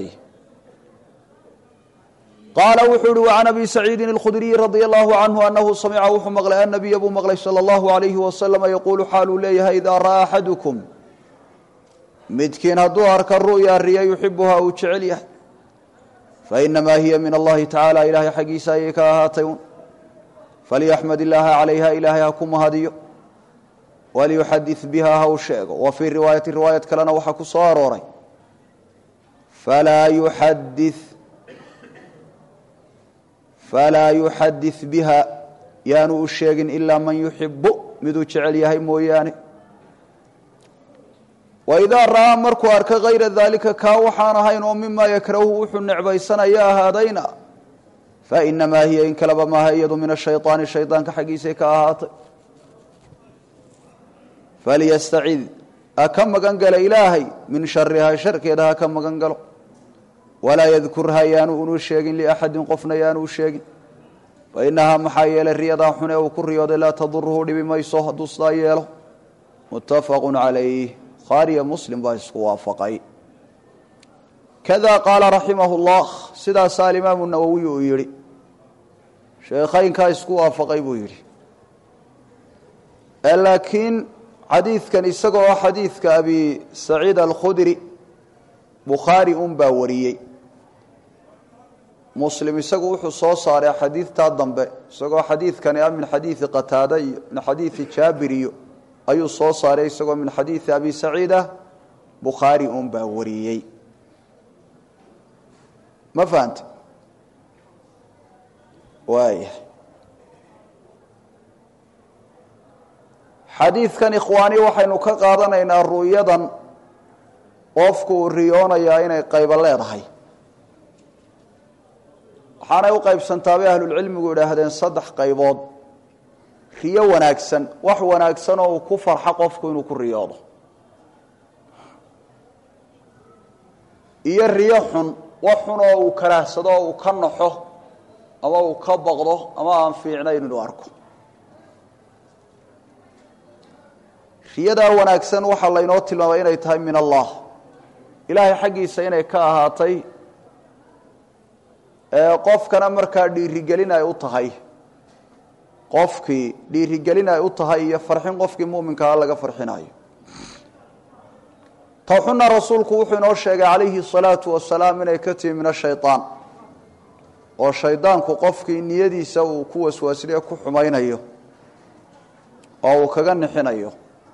qaala wuxuu uhi وعan abi saciidin الkhudriyi radي الlahu canhu anahu samica wuxuu maqlay annabiya buu maqlay salى اllahu عalayhi wasalam yaquulu xaaluu leeyahay idaa ra'aa axadukum midkiin hadduu arka ru'ya riya yuxibuhaa uu jecel yahay fainamaa hiya min allahi tacaala ilaahay xaggiisa ayay ka ahaatay un falyaxmad illaaha calayha ilaahay ha ku mahadiyo waliyuxadid biha ha u sheego wa fii riwaayati riwaayad kalena waxaa ku soo arooray falaa yuxadi falaa yuxadid biha yaanu u sheegin ilaa man yuxibu miduu jecel yahay mooyaane waidaa ra'aa markuu arka hayra daalika kaa waxaan ahayn oo mimaa yakrahu wuxuu necbaysanaya ahaadayna fainamaa hiya in kaleba maaha iyadu min ashayطaani shaydaanka xaggiisay ka ahaatay falyastacid ha ka magan gala ilaahay min sharihaa sharkeeda ha ka magan galo walaa yadkurha yaanu unu sheegin liaxadin qofna yaanu u sheegin fainahaa maxaa yeelay riyadaa xun ee uu ku riyooday laa taduruhu dhibi mayso hadduu sidaa yeelo muttafaqu calayh bukhaariyo muslim baa isku waafaqay kada qaala raximah اllah sidaasaa alimaamu nawowi uu yidhi sheekhaynkaa isku waafaqay buu yidhi laakiin xadiidkan isagoo xadiidka abi saciid alkhudri bukhaari un baa wariyey muslim isagu wuxuu soo saaray xadiidtaa dambe isagoo xadiidkani ah min xadiidi qataada iyo min xadiidi jaabir iyo ayuu soo saaray isagoo min xadiidi abi saciid ah bukhaari un baa wariyey ma fahanta waaya xadiidkan ikhwaani waxaynu ka qaadanaynaa ru'yadan qofku uu riyoonayaa inay qaybo leedahay waxaanay u qaybsantaa bay ahlulcilmigu idhaahdeen saddex qaybood riyo wanaagsan wax wanaagsan oo uu ku farxo qofku inuu ku riyoodo iyo riyo xun wax xun oo uu karaahsado oo uu ka naxo ama uu ka baqdo ama aan fiicnayn inuu arko riyadaa wanaagsan waxaa laynoo tilmaamay inay tahay min allah ilaahay xaggiisa inay ka ahaatay qofkana markaa dhiirigelin ay u tahay qofkii dhiirigelin ay u tahay iyo farxin qofkii muminkaa laga farxinayo ta xuna rasuulku wuxuu inoo sheegay calayhi الsalaatu wasalaam inay ka timi min ashayطaan oo shaydaanku qofkii niyadiisa uu ku waswaasliye ku xumaynayo oo uu kaga nixinayo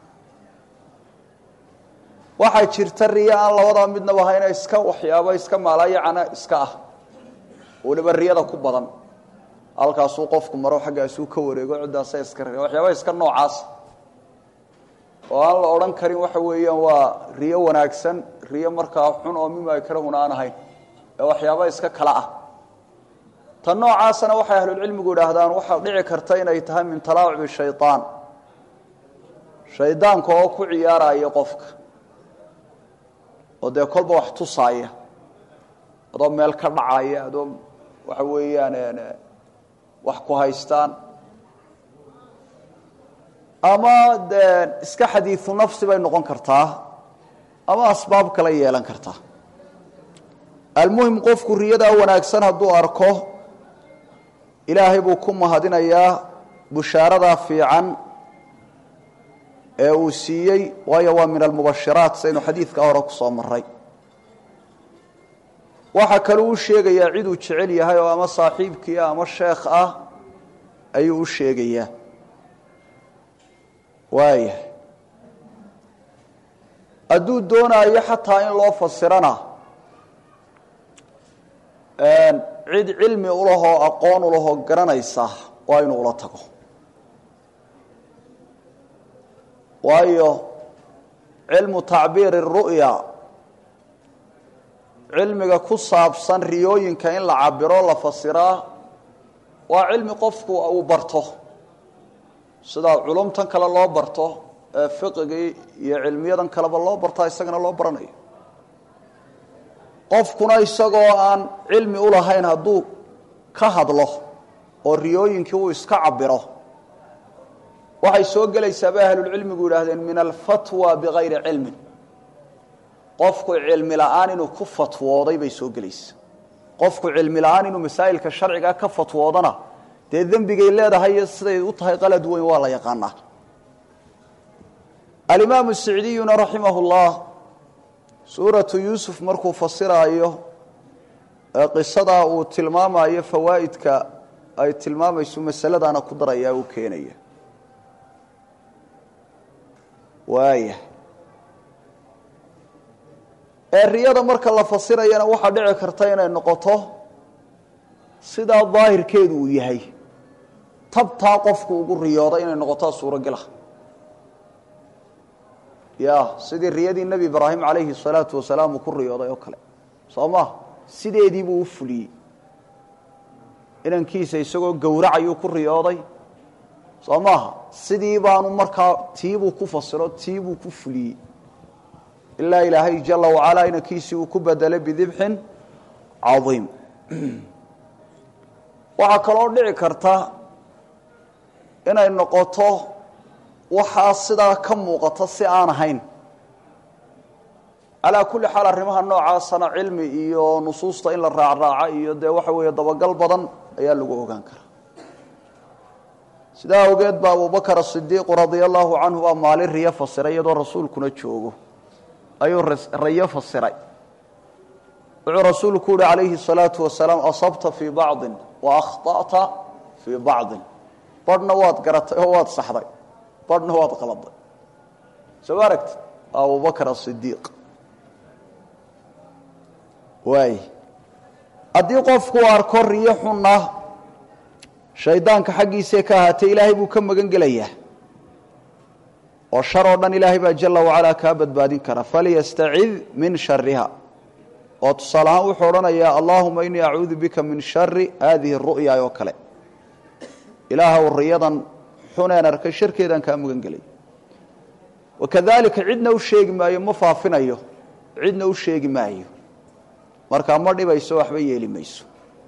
waxaa jirta riyo aan labadaa midnaba hayna iska waxyaabo iska maalayacana iska ah weliba riyada ku badan halkaasuu qofku maro xaggaasuu ka wareego ciddaasa iska ri waxyaaba iska noocaas oo aan la odhan karin waxa weeyaan waa riyo wanaagsan riyo markaa xun oo mima akrahuna aan ahayn ee waxyaaba iska kala ah tan noocaasana waxay ahlulcilmigu idhaahdaan waxaa dhici karta inay tahay min talaacubi shayaan shaydaanka oo ku ciyaaraya qofka oo dee kolba wax tusaaya adoo meel ka dhacaya adoo waxa weeyaan wax ku haystaan ama dee iska xadiiu nafsi bay noqon kartaa ama asbaab kale yeelan kartaa almuhim qofku riyadaa wanaagsan hadduu arko ilaahay buu ku mahadinayaa bushaaradaa fiican ee uu siiyey waayo waa min almubashiraat saynu xadiidka hore ku soo maray waxaa kaluu u sheegayaa ciduu jecel yahay oo ama saaxiibkii ah ama sheekh ah ayuu u sheegayaa waaya hadduu doonaayo xataa in loo fasirana cid cilmi ulahoo aqoon ulahoo garanaysa waa inuu ula tago waayo cilmu tacbiiri الru'ya cilmiga ku saabsan riyooyinka in la cabiro la fasiraa waa cilmi qofku uu barto sida culumtan kale loo barto fiqigii iyo cilmiyadan kaleba loo bartaa isagana loo baranayo qofkuna isagoo aan cilmi u lahayn hadduu ka hadlo oo riyooyinkii uu iska cabiro waxay soo gelaysaa bay ahlulcilmigu yidhaahdeen min alfatwa bikayri cilmin qofku cilmi la-aan inuu ku fatwooday bay soo gelaysaa qofku cilmi la-aan inuu masaa'ilka sharcigaa ka fatwoodana dee dembigay leedahay iyo siday u tahay qalad weyn waa la yaqaanaa alimaamu sicdiyuna raximah llah suuratu yuusuf markuu fasiraayo ee qisadaa uu tilmaamayo fawaa'idka ay tilmaamayso masaladaana ku darayaa uu keenaya waaya ee riyada marka la fasirayana waxaa dhici karta inay noqoto sidaa daahirkeedu uu yahay tabtaa qofku ugu riyooda inay noqotaa suurogela ya sidii riyadii nebi ibraahim calayhi salaatu wasalaam uu ku riyooday oo kale soo ma sideediibuu u fuliyey inankiisa isagoo gowracayuu ku riyooday soo maaha sidii baanu markaa tiibuu ku fasiro tiibuu ku fuliyey ilaa ilaahay jala wacalaa inankiisii uu ku bedelay bidibxin cadiim waxaa kaloo dhici karta inay noqoto waxaa sidaa ka muuqata si aan ahayn calaa kulli xaal arrimaha noocaasana cilmi iyo nusuusta in la raacraaca iyo dee waxa weeye dabagal badan ayaa lagu ogaan karaa sidaa awgeed ba abubakar asidiiqu radia allahu canhu baa maalin riyo fasiray iyadoo rasuulkuna joogo ayuu rayo fasiray wuxuu rasuulku uhi calayhi الsalaatu wasalaam asabta fii bacضin wa akhta'ta fii bacضin badhna waad garatay oo waad saxday badhna waad qaladay soo ma aragtid abubakr asidiiq waay haddii qofku arko riyo xunna shaydaanka xaggiisee ka ahaatee ilaahay buu ka magan gelayaa oo shar oo dhan ilaahay baa jala wacalaa kaa badbaadin kara falyastacid min shariha oo tusaale ahaan wuxuu odhanayaa allahuma inii acuudu bika min shari haadihi ru'ya oo kale ilaahw riyadan xuneen arkay sharkeedaan kaa magan gelay wakadalika cidna u sheegi maayo ma faafinayo cidna u sheegi maayo markaa ma dhibayso waxba yeeli mayso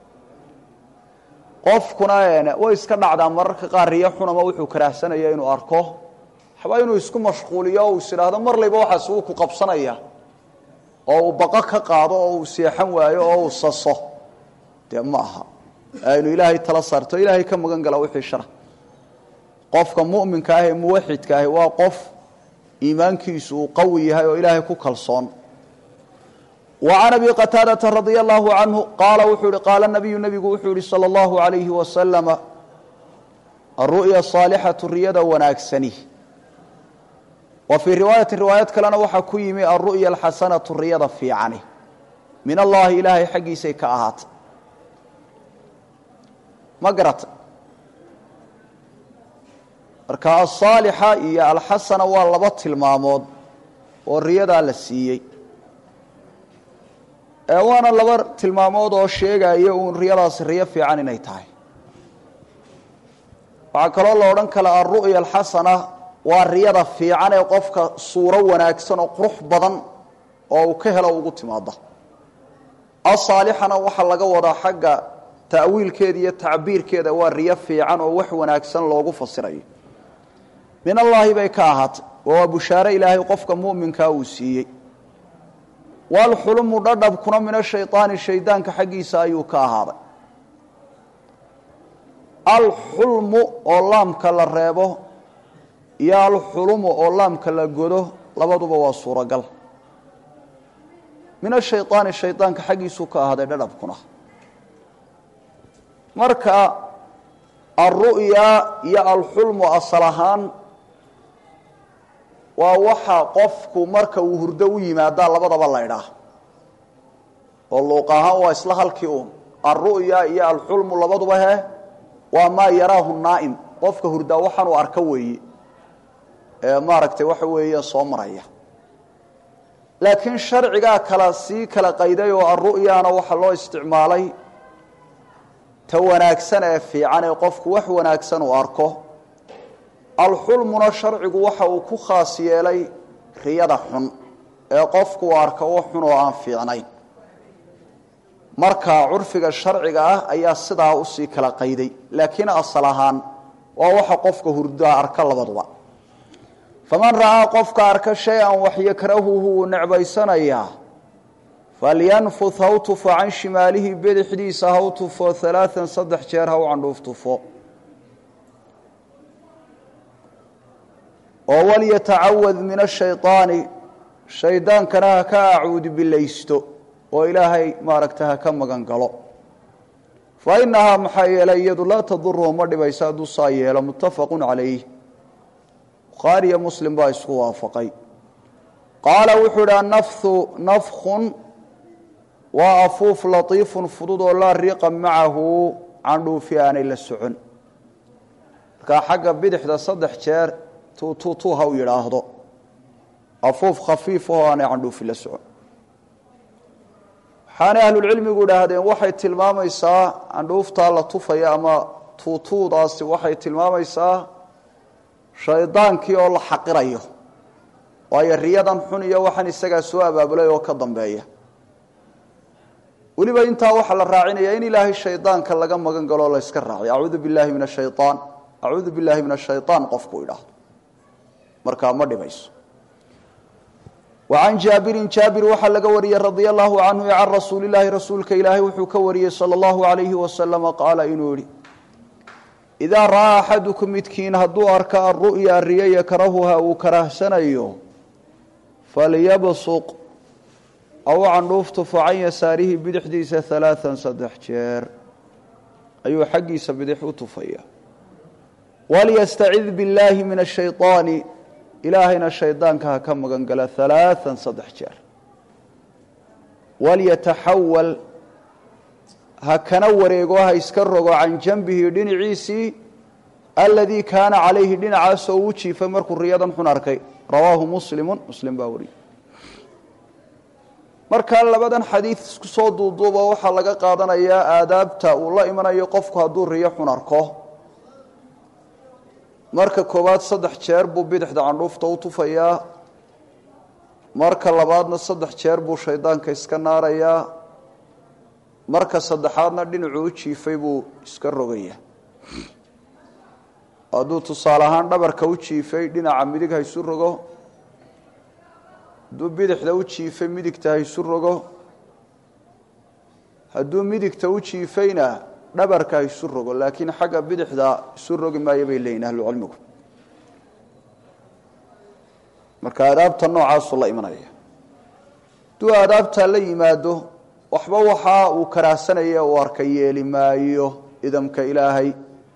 qofkuna way iska dhacdaa mararka qaar riyo xunama wuxuu karaahsanaya inuu arko waxba inuu isku mashquuliyo o is idhaahdo mar layba waxaas wuu ku qabsanaya oo uu baqo ka qaado oo uu seexan waayo oo uu saso dee ma aha aynu ilaahay tala saarto ilaahay ka magan gala wixii shara qofka mu'minka ah ee muwaxidka ahi waa qof iimaankiisu uu qawi yahay oo ilaahay ku kalsoon وعن أبي qتاadة رضي الله عنه qاala wuxuu hi qaala النبiyu نbigu wuxuu yihi slى الlaه عaليهi وasلم الru'ya صاalixaةu riyada wanaagsani wa fii riwaayaةi riwaayad kalena waxaa ku yimi الru'ya الxasanaةu riyada fiicani min allahi ilaahay xaggiisay ka ahaatay ma garata marka aلصاalixa iyo alxasana waa laba tilmaamood oo riyadaa la siiyey waana laba tilmaamood oo sheegaya uun riyadaasi riyo fiican inay tahay waxaa kaloo la odhan kala alru'ya alxasana waa riyada fiican ee qofka suuro wanaagsan oo qurux badan oo uu ka helo ugu timaada asaalixana waxaa laga wadaa xagga ta'wiilkeeda iyo tacbiirkeeda waa riyo fiican oo wax wanaagsan loogu fasirayo min allaahi bay ka ahaatay waa bushaare ilaahay qofka mu'minkaa uu siiyey walxulumu dhadhabkuna min ashayطaani shaydaanka xaggiisa ayuu ka ahaaday alxulmu oo laamka la reebo iyo alxulumu oo laamka la godo labaduba waa suuragal min ashayطaani shaydaanka xaggiisuu ka ahaaday dhadhabkuna marka alru'ya iyo alxulmu asal ahaan waa waxa qofku marka uu hurdo u yimaadaa labadaba la ydhaah oo luuq ahaan waa isla halkii uun alru'ya iyo alxulmu labaduba he waa maa yaraahu naa'im qofka hurdaa waxaan uu arko weeye ee maaragtay waxa weeye soo maraya laakiin sharcigaa kala sii kala qayday oo alru'yana waxaa loo isticmaalay ta wanaagsan ee fiican ee qofku wax wanaagsan uu arko alxulmuna sharcigu waxa uu ku khaas yeelay riyada xun ee qofku u arka wax xun oo aan fiicnayn marka curfiga sharciga ah ayaa sidaa usii kala qayday laakiin asal ahaan waa waxa qofka hurdaa arka labaduba faman ra'aa qofka arka shay-an waxyakrahuhu wuu necbaysanayaa falyanfud haw tufo can shimaalihi bidixdiisa haw tufo alaaan saddex jeer haw candhuuf tufo oo walyatacawad min ashayطaani shaydaankana ha ka acuudi bilaysto oo ilaahay maaragta ha ka magan galo fa inahaa maxaa yeelay iyadu laa tadurhu ma dhibaysa hadduu saa yeelo muttafaqu calayh bukhaariyo muslim baa isku waafaqay qaala wuxuu idhi annafhu nafkhun waa afuuf latiifun fudud oo laa riiqa macahu candhuufi aanay la socon markaa xagga bidixda saddex jeer tuutuutuu ha u yidhaahdo afuuf khafiif oo aanay candhuufi la socon waxaanay ahlulcilmigu idhaahdeen waxay tilmaamaysaa candhuuftaa la tufaya ama tuutuudaasi waxay tilmaamaysaa shaydaankii oo la xaqirayo waayo riyadan xun iyo waxaan isagaa soo abaabulay oo ka dambeeya weliba intaa waxaa la raacinaya in ilaahay shaydaanka laga magan galoo la yska raaciyo acuudu billahi min ashayaan acuudu billahi min ashayaan qofku idhaahdo markaa ma dhibayso wacan jaabirin jaabir waxaa laga wariyey radia allahu canhu can rasuuli llaahi rasuulka ilaahay wuxuu ka wariyey sala allahu alayhi wasalama qaala inuu yihi idaa ra'aa axadukum midkiin hadduu arka aru'ya riyo yakrahuha uu karahsanayo falyabsuq aw candhuuf tufo can yasaarihi bidixdiisa alaaan saddex jeer ayuu xaggiisa bidix u tufaya walyastacid billaahi min ashayطaani ilaahayna shaydaanka ha ka magan gala alaaan saddex jeer walyataxawal ha kana wareego ha iska rogo can janbihi dhinaciisii aladii kaana calayhi dhinacaasoo uu jiifay markuu riyadan xun arkay rawaahu muslimu muslim baa wariyey markaa labadan xadiid isku soo duuduuba waxaa laga qaadanayaa aadaabta uu la imanayo qofku hadduu riyo xun arko marka koowaad saddex jeer buu bidixda candhuufta u tufayaa marka labaadna saddex jeer buu shaydaanka iska naarayaa marka saddexaadna dhinacuu u jiifay buu iska rogayaa hadduu tusaale ahaan dhabarka u jiifay dhinaca midig ha isu rogo hadduu bidixda u jiifay midigta ha isu rogo hadduu midigta u jiifayna dhabarka ha isu rogo laakiin xagga bidixda isu rogi maayo bay leeyihin ahlucilmigu marka aadaabta noocaasuu la imanaya hadduu aadaabtaa la yimaado waxba waxa uu karaahsanaya uu arka yeeli maayo idamka ilaahay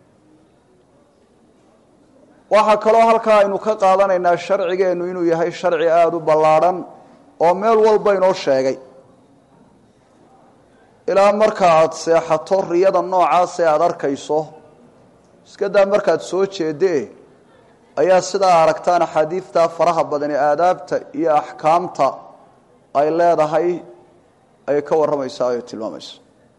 waxaa kaloo halkaa aynu ka qaadanaynaa sharcigeennu inuu yahay sharci aada u ballaadhan oo meel walba inoo sheegay ilaa marka aada seexato riyada noocaasee aada arkayso iska daa markaad soo jeedee ayaa sidaa aragtaan axaadiidta faraha badan ee aadaabta iyo axkaamta ay leedahay ay ka warramaysaa ay tilmaamaysa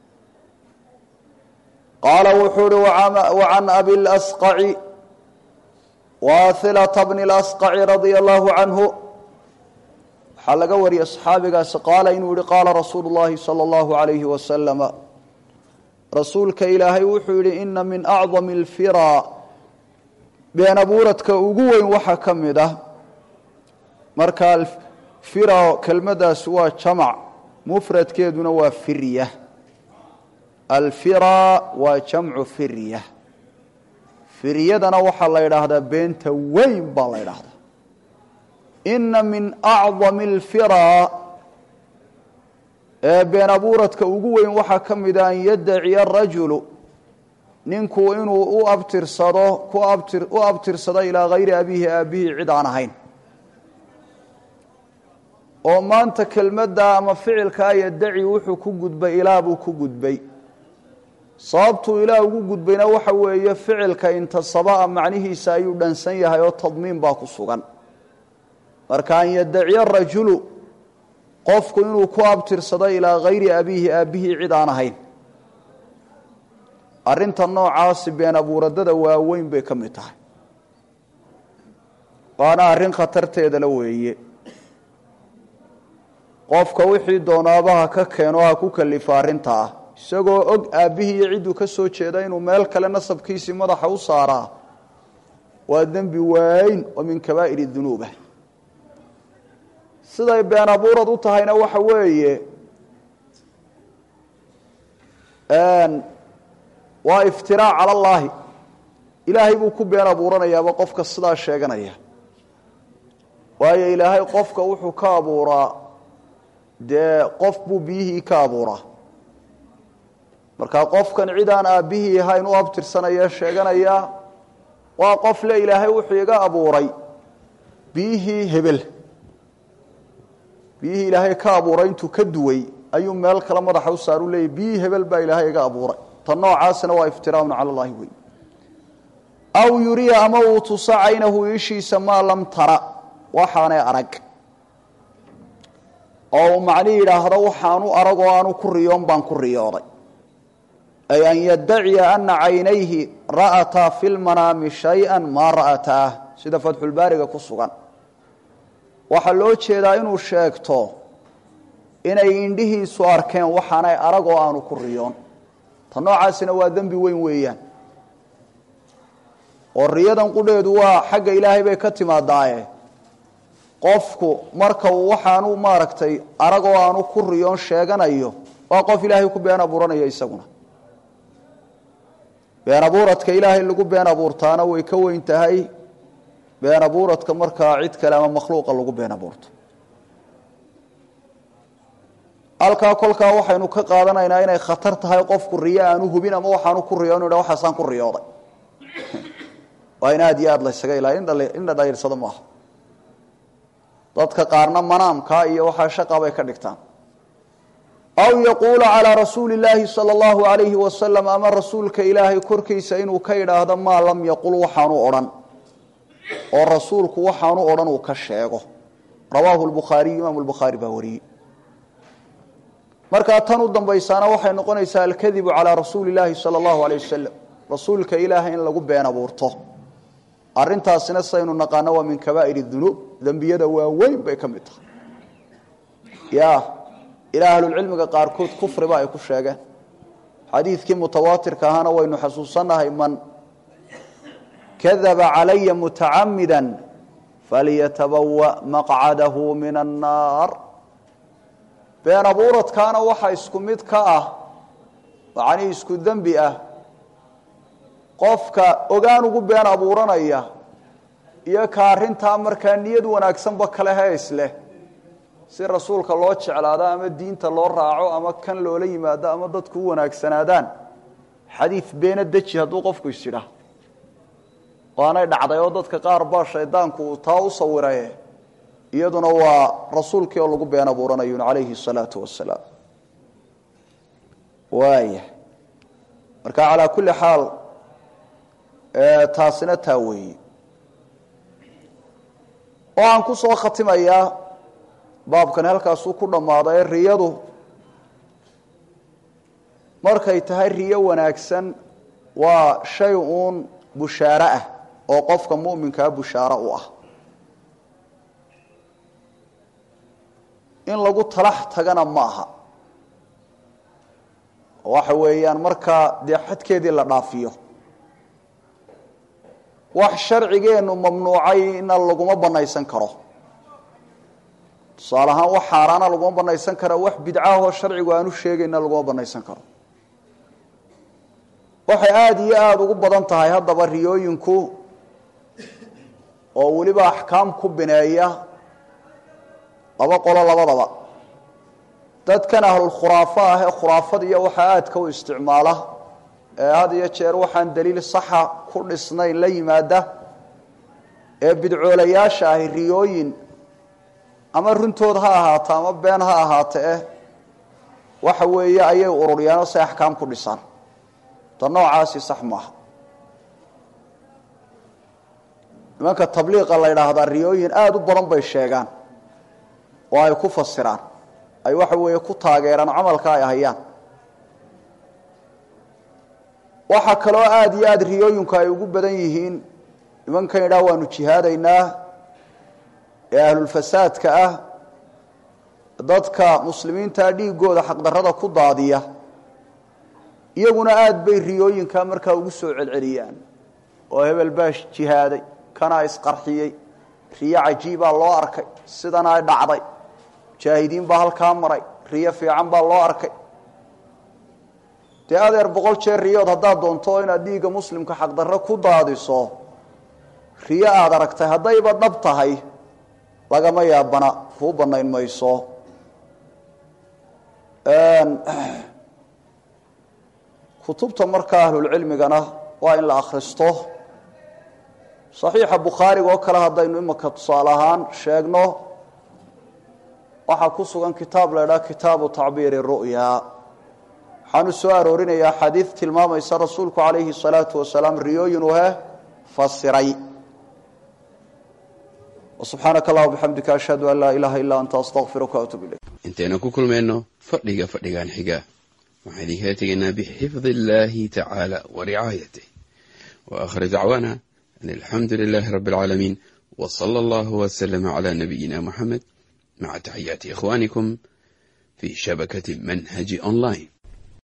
qaala wuxuu uhi wacan abi lasqaci waathilata bni lasqaci radia allahu canhu waxaa laga wariyey saxaabigaasi qaala inuu yihi qaala rasuulu llahi sala allahu alayhi wasalama rasuulka ilaahay wuxuu yidhi ina min acdami alfiraa been abuuradka ugu weyn waxaa ka mid ah marka fira kelmadaasi waa jamac mufradkeeduna waa firya alfira waa jamcu firya firyadana waxaa la yidhaahdaa beenta weyn baa la yidhaahdaa ina min acdami alfiraa ee been abuuradka ugu weyn waxaa ka mida an yaddaciya rajulu ninku inuu u abtirsado ku abtir u abtirsado ilaa hayri abiihi aabihii cid aan ahayn oo maanta kelmadda ama ficilkaa yaddaci wuxuu ku gudbay ilaa buu ku gudbay sababtuu ilaah ugu gudbayna waxa weeye ficilka intasabaa macnihiisa ayuu dhansan yahay oo tadmiin baa ku sugan marka an yaddaciya rajulu qofku inuu ku abtirsado ilaa hayri abiihi aabbihii cid aan ahayn arrinta noocaasi been abuuradada waaweyn bay ka mid tahay waana arrin khatarteedala weeye qofka wixii doonaabaha ka keeno ha ku kalifa arrinta ah isagoo og aabbihii iyo cidduu ka soo jeeda inuu meel kale nasabkiisii madaxa u saaraa waa dembi waayn oo min kabaa'ir dunuuba siday been abuurad u tahayna waxa weeye waa iftiraac cala allaahi ilaahay buu ku been abuuranayaaba qofka sidaa sheeganaya waayo ilaahay qofka wuxuu ka abuuraa dee qof buu biyihii ka abuuraa marka qofkan cid aan aabbihii ahayn u abtirsanaya sheeganaya waa qof le ilaahay wuxuu iga abuuray biyihii hebel biyihii ilaahay ka abuuray intuu ka duway ayuu meel kale madaxa u saaru leeyay biyihii hebel baa ilaahay iga abuuray tan noocaasna waa iftiraaun cala allahi wey aw yuriya ama uu tuso caynahu ishiisa maa lam tara waxaanay arag oo uu macni yidhaahdo waxaanu arag oo aanu ku riyoon baan ku riyooday ay an yaddaciya ana caynayhi ra'ataa fi lmanaami shay-an maa ra'ataah sida fatxulbaariga ku sugan waxaa loo jeedaa inuu sheegto inay indhihiisu arkeen waxaanay arag oo aanu ku riyoon ta noocaasina waa dembi weyn weeyaan oo riyadan qudheedu waa xagga ilaahay bay ka timaadaaye qofku marka uu waxaanu maaragtay arag oo aanu ku riyoon sheeganayo waa qof ilaahay ku been abuuranaya isaguna been abuuradka ilaahay lagu been abuurtaana way ka weyn tahay been abuuradka markaa cid kale ama makhluuqa lagu been abuurto halkaa kolkaa waxaynu ka qaadanaynaa inay khatar tahay qofku riyo aanu hubin ama waxaanu ku riyo inu ha waxaasaan ku riyooday waa in aada iyo aada laysaga ilaaliy indha dhayrsado maaha dadka qaarna manaamkaa iyo waxaa shaqa bay ka dhigtaan aw yaquula calaa rasuuli illaahi sala allahu alayhi wasalam ama rasuulka ilaahay korkiisa inuu ka idhaahdo maa lam yaqul waxaanu odhan oo rasuulku waxaanu odhan uu ka sheego rawaahu lbukhaariyu imaamu lbukhaari baa wariyey markaa tan u dambaysaana waxay noqonaysaa alkadibu calaa rasuuli illaahi sala allahu alayh wasalam rasuulka ilaahay in lagu been abuurto arrintaasina saynu naqaano waa min kabaa'ir dunuub dembiyada waaweyn bay ka mid tahay ya ilaa ahlulcilmiga qaarkood kufriba ay ku sheegeen xadiidkii mutawaatirka ahaana waynu xasuusannahay man kadaba calaya mutacamida falyatabawa maqcadahu min annaar been abuuradkaana waxa isku mid ka ah macnii isku dembi ah qofka ogaan ugu been abuuranaya iyo ka arrintaa markaa niyad wanaagsanba kale hees leh si rasuulka loo jeclaado ama diinta loo raaco ama kan loola yimaado ama dadku u wanaagsanaadaan xadiid beena deji hadduu qofku isidhaa waanay dhacday oo dadka qaar baa shaydaanku uu taa u sawiraye iyaduna waa rasuulkii oo lagu been abuuranayun calayhi salaatu wasalaam waaya marka calaa kulli xaal taasina taa weeye waxaan ku soo khatimayaa baabkani halkaasuu ku dhammaaday riyadu markay tahay riyo wanaagsan waa shay uun bushaaro ah oo qofka mu'minkaa bushaaro u ah in lagu talax tagana ma aha waxa weeyaan markaa dee xadkeedii la dhaafiyo wax sharcigeennu mamnuucayna laguma banaysan karo tusaale ahaan wax xaaraana laguma banaysan karo wax bidcaahoo sharcigu aanu sheegayna laguma banaysan karo waxay aada iyo aada ugu badan tahay haddaba riyooyinku oo weliba axkaam ku bineeya laba qolo labadaba dadkan ahlulkhuraafo ah ee khuraafad iyo waxaa aadka u isticmaala ee had iyo jeer waxaan daliil saxa ku dhisnayn la yimaada ee bidcoolayaasha ahi riyooyin ama runtood ha ahaato ama been ha ahaate eh waxa weeye ayay ururyaanoo si axkaam ku dhisaan ta noocaasi sax maaha nimanka tabliiqa la ydhaahdaa riyooyin aada u badan bay sheegaan oo ay ku fasiraan ay waxa weeye ku taageeraan camalka ay hayaan waxaa kaloo aada iyo aada riyooyinku ay ugu badan yihiin nimankan idhaah waanu jihaadaynaa ee ahlulfasaadka ah dadka muslimiintaa dhiigooda xaqdarrada ku daadiya iyaguna aada bay riyooyinkaa markaa ugu soo celceliyaan oo hebel baa jihaaday kanaa isqarxiyey riyo cajiibaa loo arkay sidanaa dhacday mujaahidiin baa halkaa maray riyo fiican baa loo arkay dee adeer boqol jeer riyood haddaad doonto inaad dhiigga muslimka xaqdarro ku daadiso riyo aada aragtay haddayba dhab tahay lagama yaabana kuu bannayn mayso kutubta markaa ahlulcilmigana waa in la akhristo saxiixa bukhaariga oo kale haddaynu imaka tusaale ahaan sheegno waxaa ku sugan kitaab la idhaha kitaabu tacbiiri ru'ya waxaanu soo aroorinayaa xadiid tilmaamaysa rasuulku calayhi salaatu wasalaam riyooyinuu he fasiray subxaanaka allah bixamdika ashhadu an laa ilaaha illaa anta astaqfiruka waatuub ilayk intaynu ku kulmayno fadhiga fadhigan xiga waxaan idinkala tegaynaa bixifdi illaahi tacaala wa ricaayatih wa aakhir dacwaana an alxamdu lilaahi rabbi alcaalamiin wa sala allahu waslama cala nabiyina muxamed maca taxiyaati ikhwaanikum fi shabakati manhaji online